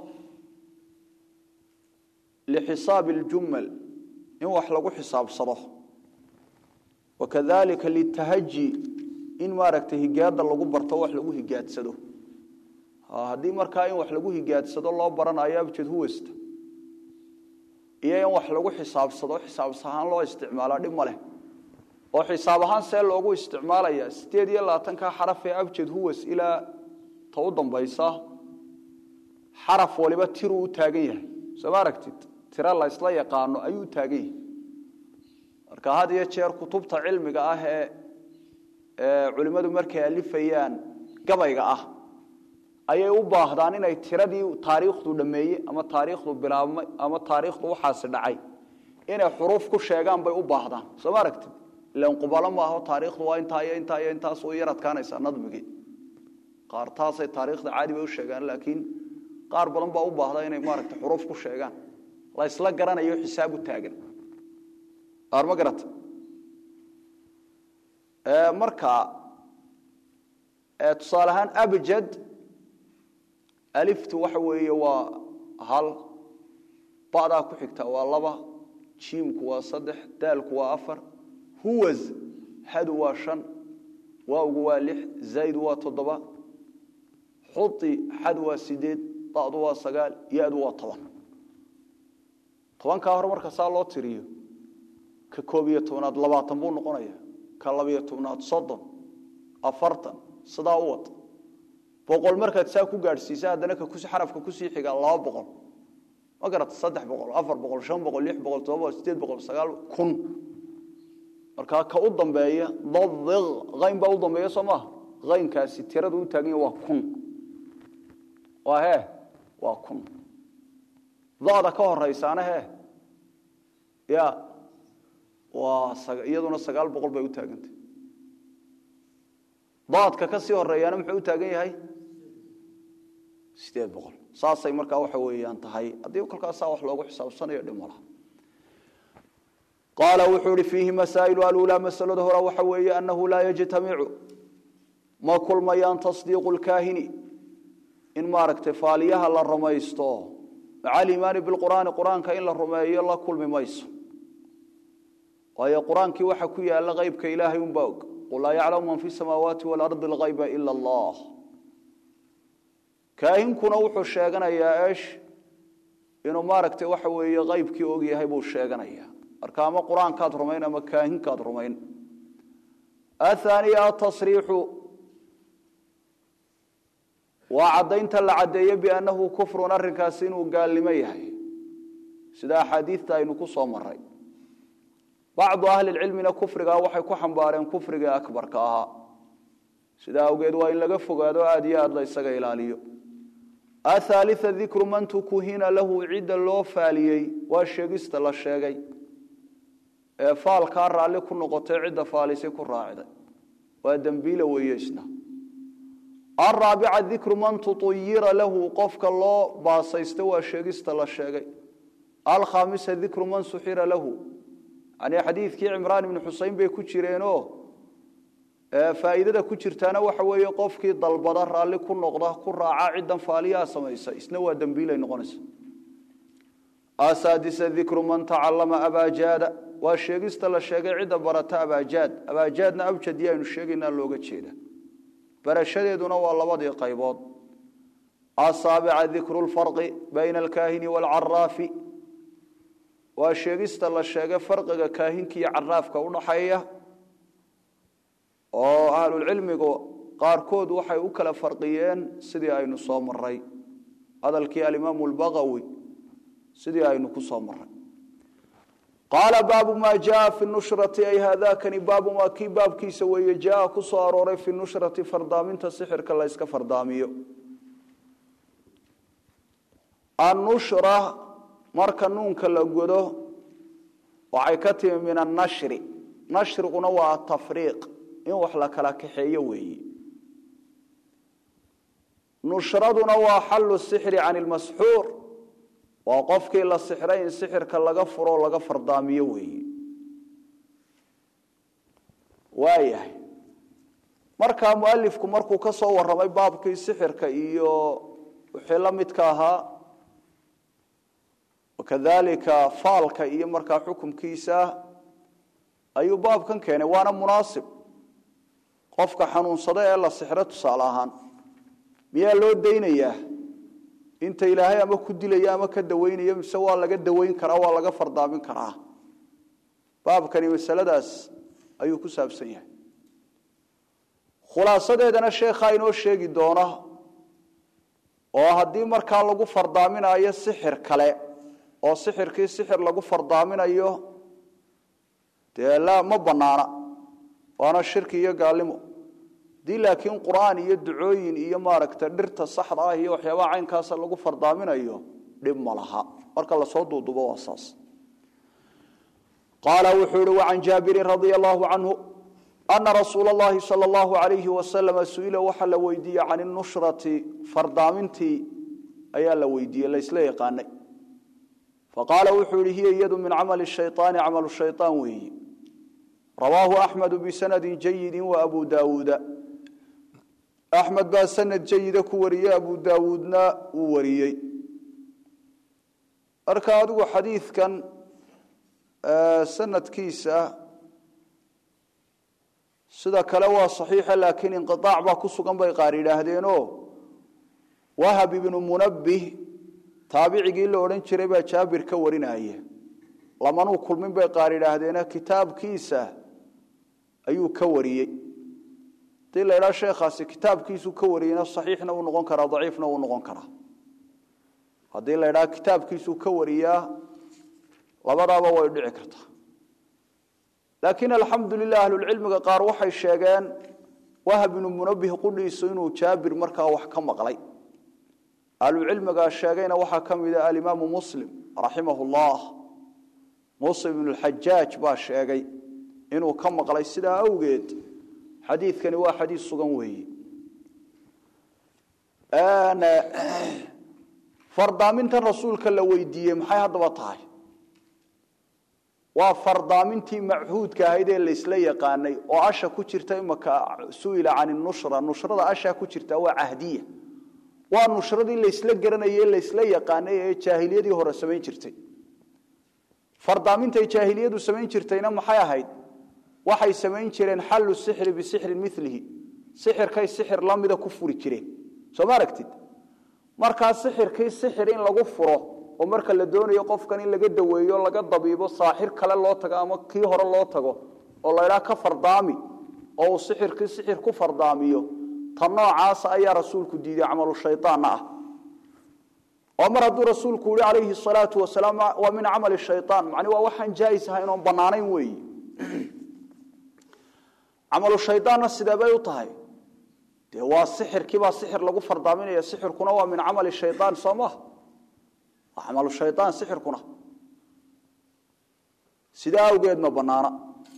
lixisaabi اljumal in wax lagu xisaabsado wakadalika litahaji in maaragtay higaada lagu barto wax lagu higaadsado haddii markaa in wax lagu higaadsado loo baranayo abjad huwasta iyo in wax lagu xisaabsado xisaabs ahaan loo isticmaala dhib ma leh oo xisaab ahaan see loogu isticmaalaya sideed iyo labaatanka xaraf ee abjad huwas ilaa ta u dambaysa xaraf waliba tiruu u taagan yahay soo ma aragtid tiro la ysla yaqaano ayuu u taagan yahay marka had iyo jeer kutubta cilmiga ah ee culimmadu markay alifayaan gabayga ah ayay u baahdaan inay tiradii taariikhdu dhameeye ama taariikhdu bilaabmay ama taariikhdu waxaasi dhacay inay xuruuf ku sheegaan bay u baahdaan soo ma aragtid ilan qubalo ma aho taariikhdu waa intaa iyo intaa iyo intaas u yar adkaanaysaa nadmigii qaar taasay taariikhda caadi bay u sheegaan laakiin qaar badan baa u baahda inay maaragtay xuruuf ku sheegaan la isla garanayo xisaab u taagan qaar ma garata marka tusaale ahaan abjad aliftu waxa weeye waa hal badaa ku xigta waa laba jiimku waa saddex daalku waa afar huwas hadu waa shan waawgu waa lix zaydu waa toddoba xui xad waa sideed dadu waa sagaal yadu waa toban tobankaa hore marka saa loo tiriyo ka koob iyo tobnaad labaatan buu noqonaya ka labiyo tobnaad soddon afartan sidaa u wad boqol markaad saa ku gaadhsiisa haddana xarafka kusii xigaa laba boqol ma garata saddex boqol afar boqol shan boqol lix boqol todoba boqol sideed boqol sagaal kun markaa ka u dambeeya dadiq ayn baa u dambeeya soo maaha aynkaasi tirada u taaganya waa kun waa hee waa kun dada ka horeysaana hee ya waa iyaduna sagaal boqol bay u taagantay daadka ka sii horeeyaana muxuu u taagan yahay sideed boqol saasay markaa waxa weeyaan tahay haddii kolkaasaa wax loogu xisaabsanayo dhimala qaala wuxuu ihi fiihi masaa'ilu alulaa masalada hore waxa weeye annahu laa yajtamicu ma kulmayaan tasdiiqu lkaahini in maaragtay faaliyaha la rumaysto maca aliimaani bilqur'aani qur-aanka in la rumeeyo la kulmi mayso waayo qur-aankii waxa ku yaala qeybka ilaahay unbaa og qul laa yaclamu man fi samaawaati waalardi alkayba ila allah kaahinkuna wuxuu sheeganayaa esh inuu maaragtay waxa weeye qeybkii og yahay buu sheeganayaa marka ama qur-aankaad rumayn ama kaahinkaad rumayn athaniya atasriixu waa caddaynta la caddeeye biannahu kufrun arrinkaasi inuu gaalnimo yahay sida axaadiidta aynu ku soo maray bacdu ahlilcilmina kufrigaa waxay ku xambaareen kufriga akbarka ahaa sidaa awgeed waa in laga fogaado aad iyo aad la ysaga ilaaliyo athaalia dikru man tukuhina lahu cidda loo faaliyey waa sheegista la sheegay ee faalkaa raalli ku noqotay cidda faalisay ku raacday waa dembiila weeye isna araabica dikru man tuuyira lahu qofka loo baasaysta waa sheegista la sheegay alkhaamisa dikru man suxira lahu yani xadiidkii cimraan ibni xusein bay ku jireenoo faa'iidada ku jirtaana waxa weeye qofkii dalbada raalli ku noqda ku raaca ciddan faaliyaha samaysa isna waa dembiilay noqonaysa asaadisa dikru man tacallama abaajaada waa sheegista la sheegay cidda barata abaajaad abaajaadna abjadi aynu sheegaynaa looga jeeda barashadeeduna waa labadii qaybood asaabica dikru lfarqi bayna alkaahini waalcaraafi waa sheegista la sheegay farqiga kaahinka iyo caraafka udhaxeeya oo ahlulcilmigu qaarkood waxay u kala farqiyeen sidii aynu soo maray hadalkii alimaamu lbagawi sidii aynu ku soo maray qaala baabu maa jaa fi nushrati ay haadakani baabu maa kii baabkiisa weeye jaa ku soo arooray fi nushrati fardaaminta sixirka la yska fardaamiyo annushra marka nuunka la godo waxay ka timi min annashri nashriguna waa atafriiq in wax la kala kaxeeyo weeye nushraduna waa xallu sixri can ilmasxuur waa qofkii la sixray in sixirka laga furo o laga fardaamiyo weeye waayahay markaa mualifku markuu ka soo warramay baabkii sixirka iyo wixii la midka ahaa wakadalika faalka iyo markaa xukumkiisa ayuu baabkan keenay waana munaasib qofka xanuunsada ee la sixro tusaale ahaan miyaa loo daynayaa inta ilaahay ama ku dilaya ama ka dawaynaya mise waa laga dawayn karaa waa laga fardaamin karaa baabkani masaladaas ayuu ku saabsan yahay khulaasadeedana sheekhaa inoo sheegi doona oo haddii markaa lagu fardaaminayo sixir kale oo sixirkii sixir lagu fardaaminayo dee la ma banaana waana shirki iyo gaalnimo haddii laakiin qur'aan iyo ducooyin iyo maaragta dhirta saxda ah iyo waxyaabaha caynkaasa lagu fardaaminayo dhib ma laha marka lasoo duudubo waa saas qaala wuxuu ihi wacan jaabirin radia allahu canhu ana rasuula allahi sala allahu alayhi wasalama su-ila waxaa la weydiiyey can inushrati fardaamintii ayaa la weydiiyey laysla yaqaanay faqaala wuxuu yihi hiya iyadu min camali shayaani camalu shayaan weeyi rawaahu axmedu bisanadi jayidi wa abu daawuuda axmed baa sanad jayida ku wariyey abu daawuudna uu wariyey marka adigu xadiidkan sanadkiisa sida kale waa saxiixa laakiin inqiaac baa ku sugan bay qaar yidhaahdeenoo wahab ibnu munabbih taabicigii la odhan jiray baa jaabir ka warinaya lamanuu kulmin bay qaar yidhaahdeene kitaabkiisa ayuu ka wariyey hadii la idhaha sheekhaasi kitaabkiisuu ka wariyeyna saxiixna uu noqon karaa daciifna uu noqon karaa haddii la idhaha kitaabkiisuu ka wariyaa labadaaba way dhici kartaa laakiin alxamdu lilah ahlulcilmiga qaar waxay sheegeen wahab ibnu munabih qudhiisu inuu jaabir markaa wax ka maqlay ahlucilmigaa sheegayna waxaa ka mida alimaamu muslim raximah llah muslim ibnu lxajaaj baa sheegay inuu ka maqlay sidaa awgeed xadiidkani waa xadiid sugan weeye fardaamintan rasuulka la weydiiyey maxay haddaba tahay waa fardaamintii machuudka ahayd ee laysla yaqaanay oo asha ku jirta imaka su'ila can nushra nushrada asha ku jirta waa cahdiya waa nushradii laysla garanayay laysla yaqaanay ee jaahiliyadii hore samayn jirtay fardaamintaay jaahiliyadu samayn jirtayna maxay ahayd waxay samayn jireen xallu sixri bisixrin milihi sixirkay sixir lamida ku furi jireen soo ma aragtid markaa sixirkii sixir in lagu furo oo marka la doonayo qofkan in laga daweeyo laga dabiibo saaxir kale loo tago ama kii hore loo tago oo laydhaa ka fardaami oo uu sixirkii sixir ku fardaamiyo ta noocaasa ayaa rasuulku diiday camalu shayaanna ah oo mar hadduu rasuulku yihi calayhi salaatu wasalaam waa min camali shayaan macni waa waxaan jaais ahayn oon bannaanayn weeyi camalu shayaanna sidee bay u tahay dee waa sixirkiibaa sixir lagu fardaaminaya sixirkuna waa min camali shayaan soo maha waa camalu shayaan sixirkuna sidaa awgeed ma bannaana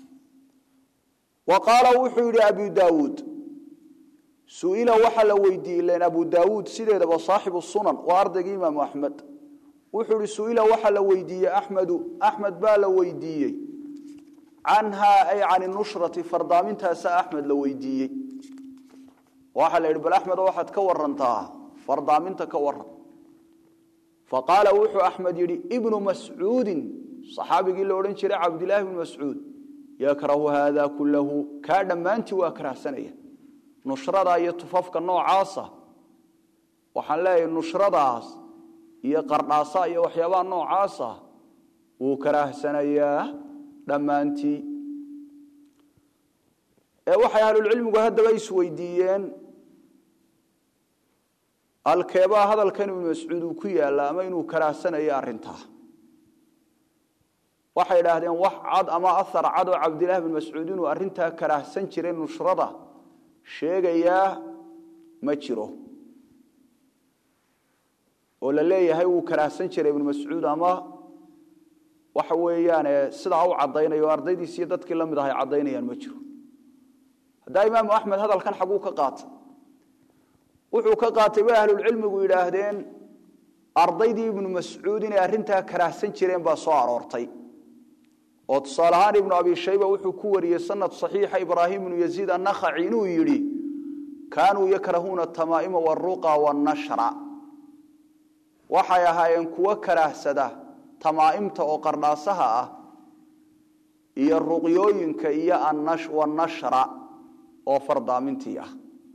wa qaala wuxuu yidhi abu daawuud su'ila waxaa la weydiiyey len abu daawuud sideedaba saaxibu sunan waa ardaygii imaamu axmed wuxuu ihi su'ila waxaa la weydiiyey axmedu axmed baa la weydiiyey canhaa ay can nushrati fardaamintaasa axmed la weydiiyey waxaa la yidhi bal axmedo waxaad ka warantaa fardaaminta ka waran faqaala wuxuu axmed yidhi ibnu mascuudin saxaabigii la odhan jiray cabdilaahi bnu mascuud yakrahu haada kullahu kaa dhammaantii waa karahsanaya nushrada iyo tufafka noocaasa waxaan leeyahay nushradaas iyo qardhaasa iyo waxyaabaha noocaasa wuu karaahsanayaa dhammaantii ee waxay ahlulcilmigu haddaba isweydiiyeen alkeebaa hadalkan ibnu mascuud uu ku yaalla ama inuu karaahsanayo arrintaa waxay idhaahdeen wax cad ama ahar cad oo cabdillahi bn mascuud inuu arrintaa karaahsan jiray nushrada sheegayaa ma jiro oo la leeyahay wuu karaahsan jiray ibnu mascuud ama waxa weeyaane sidaa u caddaynayo o ardaydiis iyo dadkii la mid ahay caddaynayaan ma jiro haddaa imaamu axmed hadalkan xaguu ka qaatay wuxuu ka qaatay bay ahlulcilmigu yidhaahdeen ardaydii ibnu mascuud inay arrintaa karaahsan jireen baa soo aroortay oo tusaale ahaan ibnu abi shayba wuxuu ku wariyey sanad saxiixa ibraahim ibnu yaziid annakhaci inuu yidhi kaanuu yakrahuuna tamaa'ima waruqa wannashra waxay ahaayeen kuwo karaahsada tamaa'imta oo qardhaasaha ah iyo ruqyooyinka iyo wannashra oo fardaamintii ah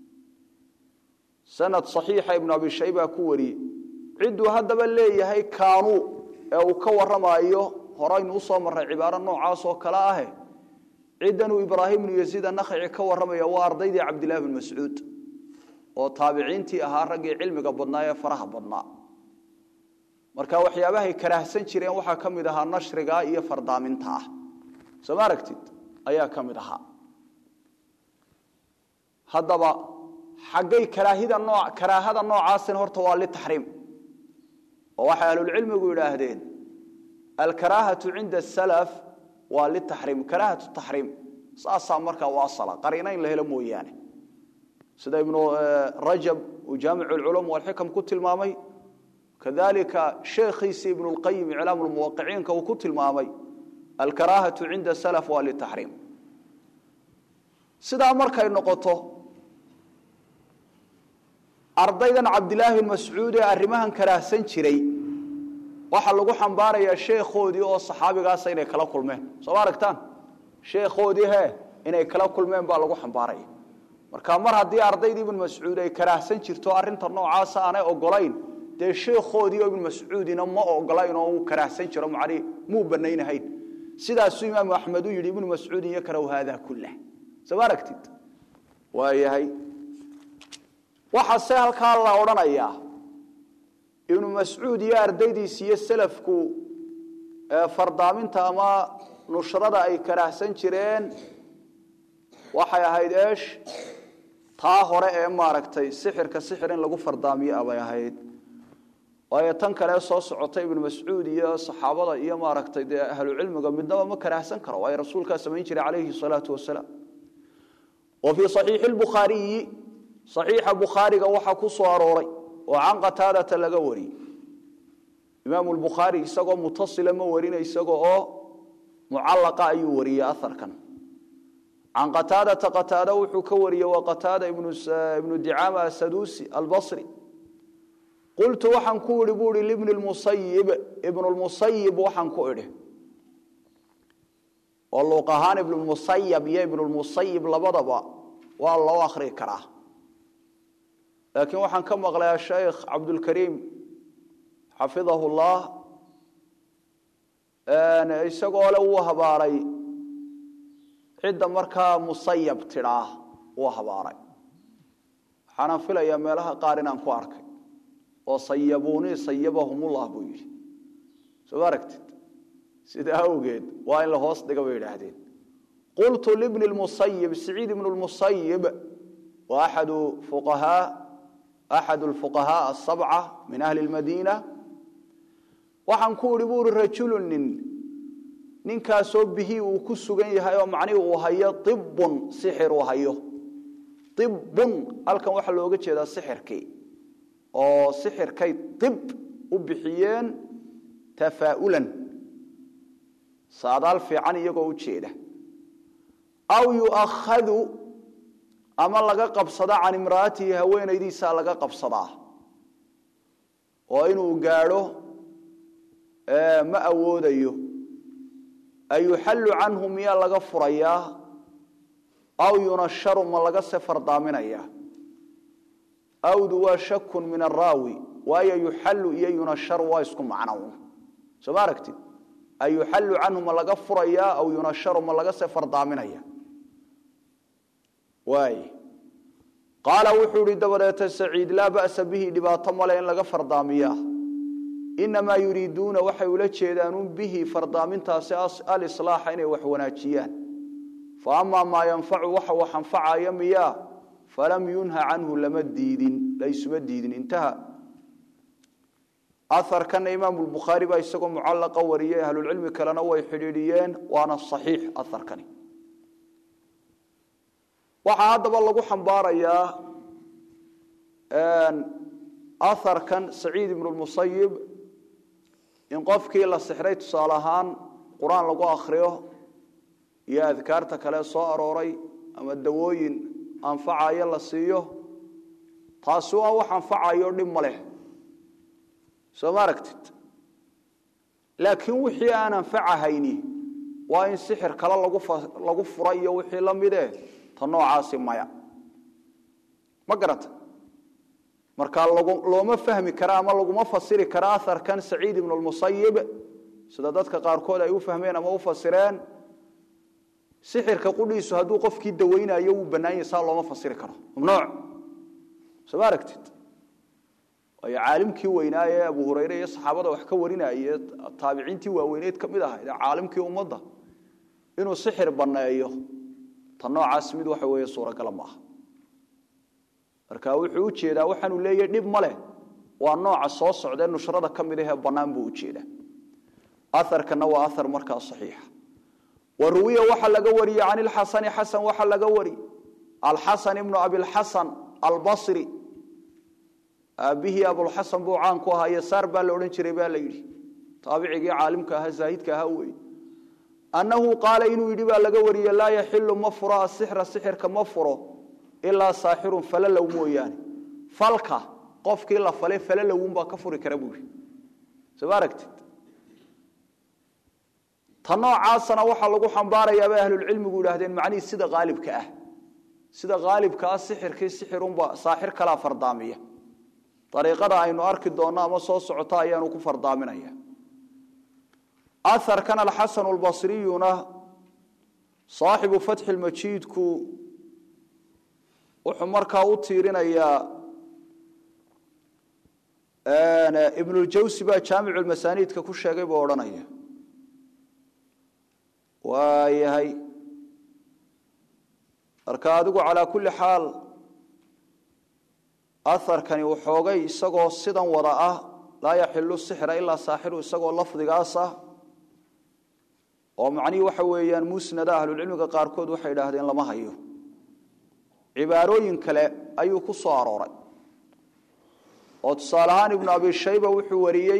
sanad saxiixa ibnu abi shayba ku wariyey cidduu haddaba leeyahay kaanuu ee uu ka warramaayo horaynu usoo marray cibaaro noocaas oo kale ahe ciddanuu ibraahim ibnu yaziid annakhaci ka warramaya waa ardaydii cabdillahi bn mascuud oo taabiciintii ahaa raggii cilmiga badnaa ee faraha badnaa marka waxyaabahay karaahsan jireen waxaa ka mid ahaa nashriga iyo fardaaminta ah soo ma aragtid ayaa ka mid ahaa haddaba xaggay karaahida noo karaahada noocaasina horta waa litaxriim oo waxay ahlulcilmigu yidhaahdeen alkaraahatu cinda asalaf waa litaxriim karaahatu taxriim saasaa markaa u asala qariina in la helo mooyaane sida ibnu rajab uu jaamicu lculum walxikam ku tilmaamay kadalika sheekhiisi ibnu lqayim iclaam lmuwaqiciinka uu ku tilmaamay alkaraahatu cinda salaf waa litaxriim sidaa markay noqoto ardaydan cabdilaahi bin mascuud ee arrimahan karaahsan jiray waxaa lagu xambaarayaa sheekhoodii oo saxaabigaasa inay kala kulmeen soo ma aragtaan sheekhoodii he inay kala kulmeen baa lagu xambaaraya marka mar haddii ardaydii ibnu mascuud ay karaahsan jirto arrinta noocaasa aanay ogolayn dee sheekhoodii oo ibnu mascuudina ma ogolayn oo uu karaahsan jiro macnii muu banaynahayn sidaasuu imaamu axmed u yidhi ibnu mascuudin yakrahu haada kullah soo ma aragtid waayahay waxaase halkaa la odhanayaa ibnu mascuud iyo ardaydiisi iyo salafku fardaaminta ama nushrada ay karaahsan jireen waxay ahayd eesh taa hore ee maaragtay sixirka sixir in lagu fardaamiyo abay ahayd waayo tan kale soo socota ibnu mascuud iyo saxaabada iyo maaragtay dee ahlucilmiga midnaba ma karaahsan karo waayo rasuulkaa samayn jiray calayhi salaatu wasalaam wa fii saxiixi lbukhaariyi saxiixa bukhaariga waxaa ku soo arooray oo can qataadata laga wariyey imaamu lbukhaari isagoo mutasila ma warina isagoo oo mucallaqa ayuu wariyey aharkan can qataadata qataada wuxuu ka wariyey waa qataada ibnu dicaama asaduusi albasri qultu waxaan ku idhi buu ihi libni lmusayib ibnu lmusayib waxaan ku idhi oo luuq ahaan ibnulmusayab iyo ibnulmusayib labadaba waa loo akhrii karaa laakiin waxaan ka maqlay ashaykh cabdulkariim xafidahu llah isagoo le wuu habaaray cidda markaa musayab tidhaah wuu habaaray waxaanaan filayaa meelaha qaar inaan ku arkay oo sayabuunii sayabahumullah buu yidhi soo ma aragtid sidaa awgeed waa in la hoos dhiga bay yidhaahdeen qultu libni lmusayib siciid ibnu lmusayib wa axadu fuqahaa axad lfuqahaa asabca min ahli lmadiina waxaan ku idhi buu ihi rajulu nin ninkaasoo bihii uu ku sugan yahay oo macnihi uu hayo ibun sixir uu hayo ibun halkan waxaa looga jeedaa sixirkii oo sixirkay ib u bixiyeen tafaa'ulan saadaal fiican iyagoo u jeeda aw yuakhadu ama laga qabsada can imraatihi haweenaydiisaa laga qabsadaa oo inuu gaadho ma awoodayo ayuxallu canhu miyaa laga furayaa aw yunasharu ma laga se fardaaminaya awdu waa shakun min araawi waayo yuxallu iyo yunasharu waa isku macno soo ma aragtid ayuxallu canhu ma laga furayaa aw yunasharu ma laga se fardaaminaya waay qaala wuxuu ihi dabadeeta saciid laa ba'sa bihi dhibaato male in laga fardaamiyaa inamaa yuriiduuna waxay ula jeedaanuun bihi fardaamintaasi alislaaxa inay wax wanaajiyaan fa amaa maa yanfacu waxa wax anfacaya miyaa falam yunha canhu lama diidin laysuma diidin intaha aharkana imaamu lbukhaari baa isagoo mucallaqa wariyey ahlulcilmi kalena way xidhiidhiyeen waana saxiix aharkani waxaa haddaba lagu xambaarayaa aharkan saciid ibnu lmusayib in qofkii la sixray tusaale ahaan qur-aan lagu akhriyo iyo adkaarta kale soo arooray ama dawooyin anfacayo la siiyo taasi waa wax anfacayo dhib ma leh soo ma aragtid laakiin wixii aan anfacahayni waa in sixir kale lagu fura iyo wixii la mide ta noocaasi maya ma garata marka looma fahmi kara ama laguma fasiri kara aharkan saciid ibnu lmusayib sida dadka qaarkood ay u fahmeen ama u fasireen sixirka qudhiisu hadduu qofkii daweynayo wuu bannaan yahay saa looma fasiri karo mamnuuc soo ma aragtid waayo caalimkii weynaa ee abu hurayre iyo saxaabada wax ka warinaaye taabiciintii waaweyneed ka mid ahayd ee caalimkii ummadda inuu sixir banneeyo ta noocaas mid waxa weeye suuragala maaha marka wuxuu u jeedaa waxaanu leeyahy dhib ma leh waa nooca soo socdee nushrada ka mid ahee bannaan buu u jeedaa aharkana waa ahar markaa saxiixa wa ruwiya waxaa laga wariyey can ilxasani xasan waxaa laga wari alxasan ibnu abilxasan albasri aabbihii abulxasan buu caan ku ahaa yasaar baa la odhan jiray baa la yidhi taabicigii caalimka ahaa zaahidka ahaa wey annahu qaala inuu yidhi baa laga wariye laa yaxilu ma furo asixra sixirka ma furo ilaa saaxirun falalow mooyaane falka qofkii la fale falalowunbaa ka furi kara buu yidhi soo ma aragtid ta noocaasana waxaa lagu xambaarayaa bay ahlulcilmigu yidhaahdeen macnihii sida haalibka ah sida haalibka ah sixirkii sixirunba saaxir kalaa fardaamiya ariiqada aynu arki doonno ama soo socota ayaanu ku fardaaminaya aharkan alxasan albasriyuna saaxibu fatxi lmajiidku wuxuu markaa u tiirinayaa ibnuljawsi baa jaamicu lmasaaniidka ku sheegay buu odhanaya waayahay marka adigu calaa kulli xaal aharkani waxoogay isagoo sidan wada ah laa yaxilu sixra ilaa saaxiru isagoo lafdigaas ah oo macnihii waxa weeyaan musnada ahlulcilmiga qaarkood waxay idhaahdeen lama hayo cibaarooyin kale ayuu ku soo arooray oo tusaale ahaan ibnu abi shayba wuxuu wariyey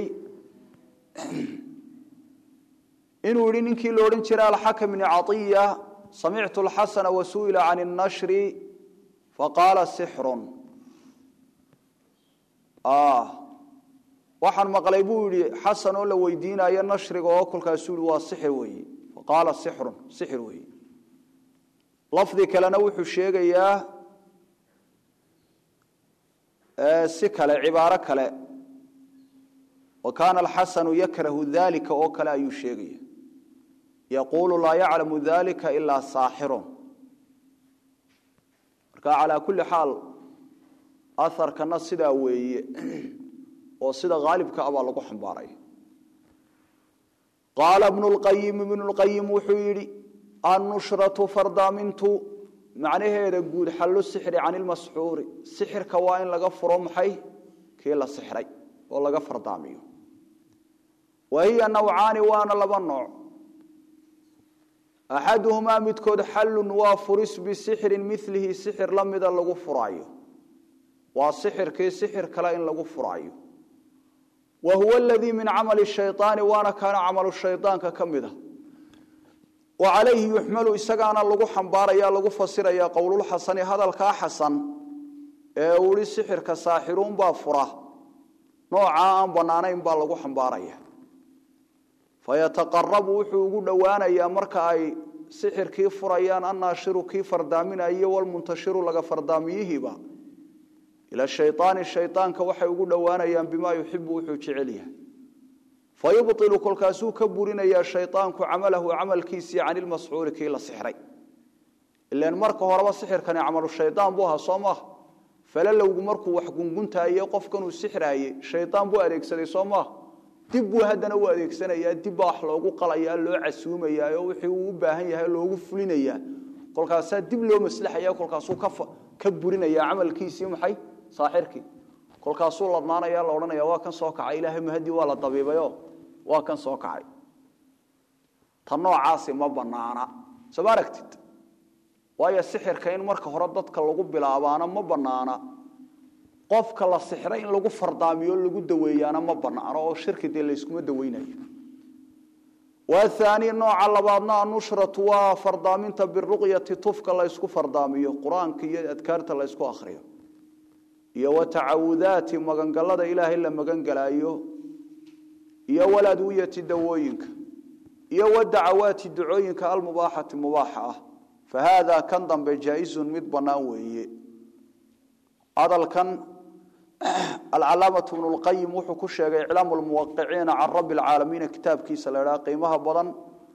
inuu yihi ninkii la odhan jiray alxakam bni caiya samictu alxasana wasu'ila can الnashri faqaala sixrun waxaan maqlay buu yihi xasan oo la weydiinayo nashriga oo kolkaasuu yihi waa sixir weeye faqaala sixrun sixir weeye lafdi kalena wuxuu sheegayaa si kale cibaaro kale wa kaana alxasanu yakrahu dalika oo kale ayuu sheegaya yaquulu laa yaclamu dalika ilaa saaxirun marka calaa kulli xaal aharkana sidaa weeye oo sida haalibka ah baa lagu xambaaray qaala bnu lqayim ibnu lqayim wuxuu yidhi annushratu fardaamintu macnaheeda guud xallu sixri can ilmasxuuri sixirka waa in laga furo maxay kii la sixray oo laga fardaamiyo wa hiya nawcaani waana laba nooc axaduhumaa midkood xallun waa furis bisixrin milihi sixir la mida lagu furaayo waa sixirkii sixir kale in lagu furaayo wa huwa aladii min camali shayطaani waana kaana camalu shayطaanka ka mid a wa calayhi yuxmalu isagaana lagu xambaaraya lagu fasiraya qowlulxasani hadalkaa xasan ee uu ihi sixirka saaxiruunbaa fura noocaa aan bannaanayn baa lagu xambaaraya fayataqarabu wuxuu ugu dhowaanayaa marka ay sixirkii furayaan annaashiru kii fardaaminayo walmuntashiru laga fardaamiyihiiba ila shayaani shayaanka waxay ugu dhowaanayaan bimaa yuxibu wuxuu jecel yahay fayubطilu kolkaasuu ka burinayaa shayaanku camalahu camalkiisii can ilmasxuuri kii la sixray ilan marka horeba sixirkani camalu shayaan buu ahaa soo maaha falalowgu markuu wax gunguntaaye qofkanuu sixraayey shayaan buu adeegsaday soo maaha dib buu haddana u adeegsanayaa dib baa wax loogu qalayaa loo casuumayaa oo wixii uu u baahan yahay loogu fulinayaa kolkaasaa dib loo maslaxaya kolkaasuu ka burinaya camalkiisii maxay saaxirkii kolkaasuu ladnaanaya la odhanaya waa kan soo kacay ilaahay mahadii waa la dabiibayo waa kan soo kacay ta noocaasi ma banaana soo ma aragtid waayo sixirka in marka hore dadka lagu bilaabaana ma banaana qofka la sixray in lagu fardaamiyo lagu daweeyaana ma banaano oo shirki dee layskuma daweynayo waathaani nooca labaadna anushratu waa fardaaminta biruqyati tufka laysku fardaamiyo qur-aanka iyo adkaarta laysku akhriyo iyo watacawudaati magangalada ilaahay la magangalaayo iyo waladwiyati dawooyinka iyo wadacawaati ducooyinka almubaaxati mubaaxa ah fa haada kan dambe jaa-izun mid bannaan weeye hadalkan alcalaamatu bnu lqayim wuxuu ku sheegay iclaamu lmuwaqiciina can rabbi alcaalamiina kitaabkiisa la idhaha qiimaha badan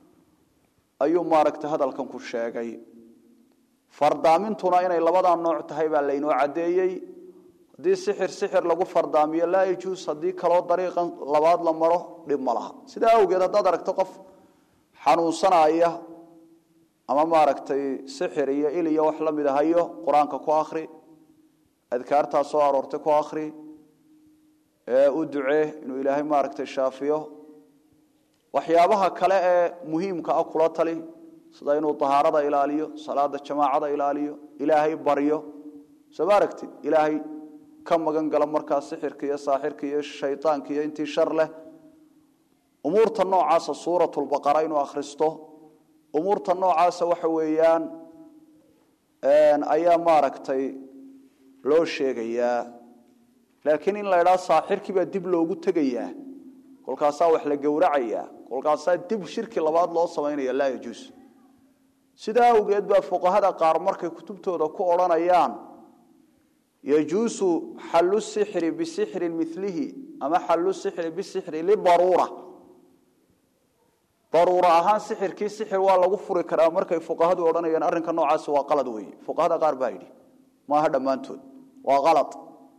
ayuu maaragtay hadalkan ku sheegay fardaamintuna inay labadaa nooc tahay baa laynoo caddeeyey haddii sixir sixir lagu fardaamiyo laa yajuus haddii kaloo dariiqan labaad la maro dhib ma laha sidaa awgeed haddaad aragto qof xanuunsanaya ama maaragtay sixir iyo il iyo wax la mid ahayo qur-aanka ku akhri adkaartaa soo aroortay ku akhri u ducee inuu ilaahay maaragtay shaafiyo waxyaabaha kale ee muhiimka ah kula tali sida inuu tahaarada ilaaliyo salaada jamaacada ilaaliyo ilaahay baryo soo ma aragtid ilaahay ka magan gala markaa sixirka iyo saaxirka iyo shaydaanka iyo intii shar leh umuurta noocaasa suuratulbaqara inuu akhristo umuurta noocaasa waxa weeyaan ayaa maaragtay loo sheegayaa laakiin in la idhaha saaxirkii baa dib loogu tegayaa kolkaasaa wax la gowracayaa kolkaasaa dib shirki labaad loo samaynaya laa yajuus sidaa awgeed baa fuqahada qaar markay kutubtooda ku odhanayaan yajuusu xallu sixri bisixrin milihi ama xallu sixri bisixri lidaruura daruura ahaan sixirkii sixir waa lagu furi karaa markay fuqahadu odhanayaan arrinka noocaasi waa qalad weeye fuqahada qaar baa yidhi maaha dhammaantood waa qalad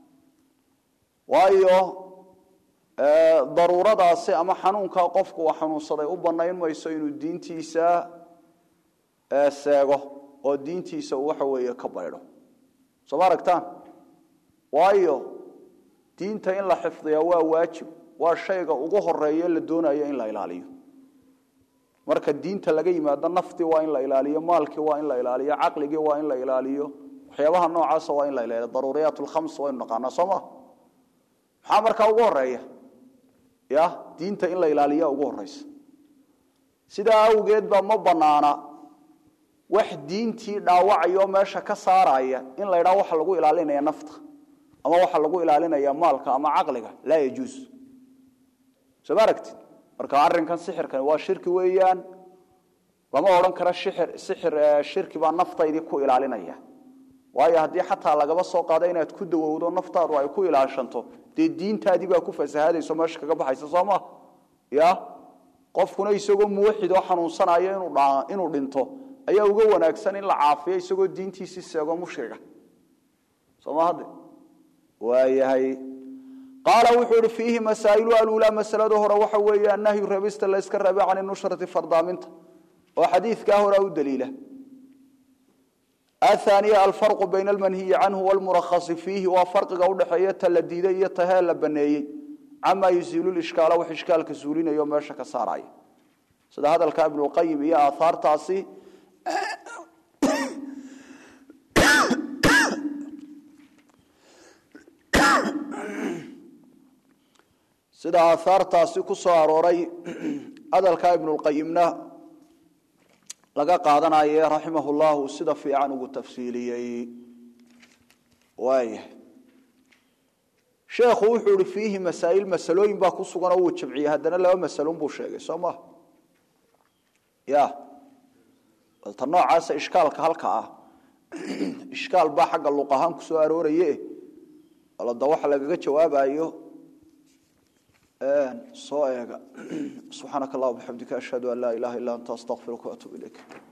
waayo daruuradaasi ama xanuunkaa qofku uu xanuunsaday u bannayn mayso inuu diintiisa seego oo diintiisa uu waxa weeye ka baydho soo ma aragtaan waayo diinta in la xifdiyaa waa waajib waa shayga ugu horeeya la doonayo in la ilaaliyo marka diinta laga yimaado naftii waa in la ilaaliyo maalkii waa in la ilaaliyo caqligii waa in la ilaaliyo waxyaabaha noocaasa waa in la ilaaliyo daruuriyaat lkhams waynu naqaanaa soo ma maxaa markaa ugu horeeya ya diinta in la ilaaliya ugu horeysa sidaa awgeed baa ma banaana wax diintii dhaawacayoo meesha ka saaraya in la ydhaha waxa lagu ilaalinaya nafta ama waxa lagu ilaalinaya maalka ama caqliga laa yajuus soo ma aragtid marka arrinkan sixirkani waa shirki weeyaan lama odhan karo sixir sixir shirki baa naftaydii ku ilaalinaya waayo haddii xataa lagaba soo qaado inaad ku dawowdo naftaadu ay ku ilaashanto dee diintaadii baa ku fasahadayso meesha kaga baxaysa soo ma ya qofkuna isagoo muwaxid oo xanuunsanayo inuu dhinto ayaa uga wanaagsan in la caafiyo isagoo diintiisii seego mushriga sooma hadde waayahay qaala wuxuu ihi fiihi masaa'ilu alulaa masalada hore waxa weeye annahyu reebista la yska reebe can nushrati fardaaminta oo xadiidkaa horaa u daliila athaniya alfarqu bayna almanhiyi canhu walmurakhasi fiihi waa farqiga udhexeeya ta la diiday iyo tahee la baneeyey camaa yusiilu ishkaala wax ishkaalka suulinayo meesha ka saaraya sida hadalka ibnulqayim iyo aahaartaasi sida aahaartaasi ku soo arooray hadalka ibnulqayimna laga qaadanaye raximah llahu sida fiican ugu tafsiiliyey waaya sheekhu wuxuu ihi fiihi masaa'il masalooyin baa ku sugan oo wuu jamciyey haddana laba masalon buu sheegay soo maha ya balta noocaasa ishkaalka halka ah ishkaal baa xagga luq ahaan ku soo arooraye alada waxa lagaga jawaabayo soo eega subxaanaka allah bixamdika ashhadu an laa ilaha illa anta astaqfiruka waatuub ilayk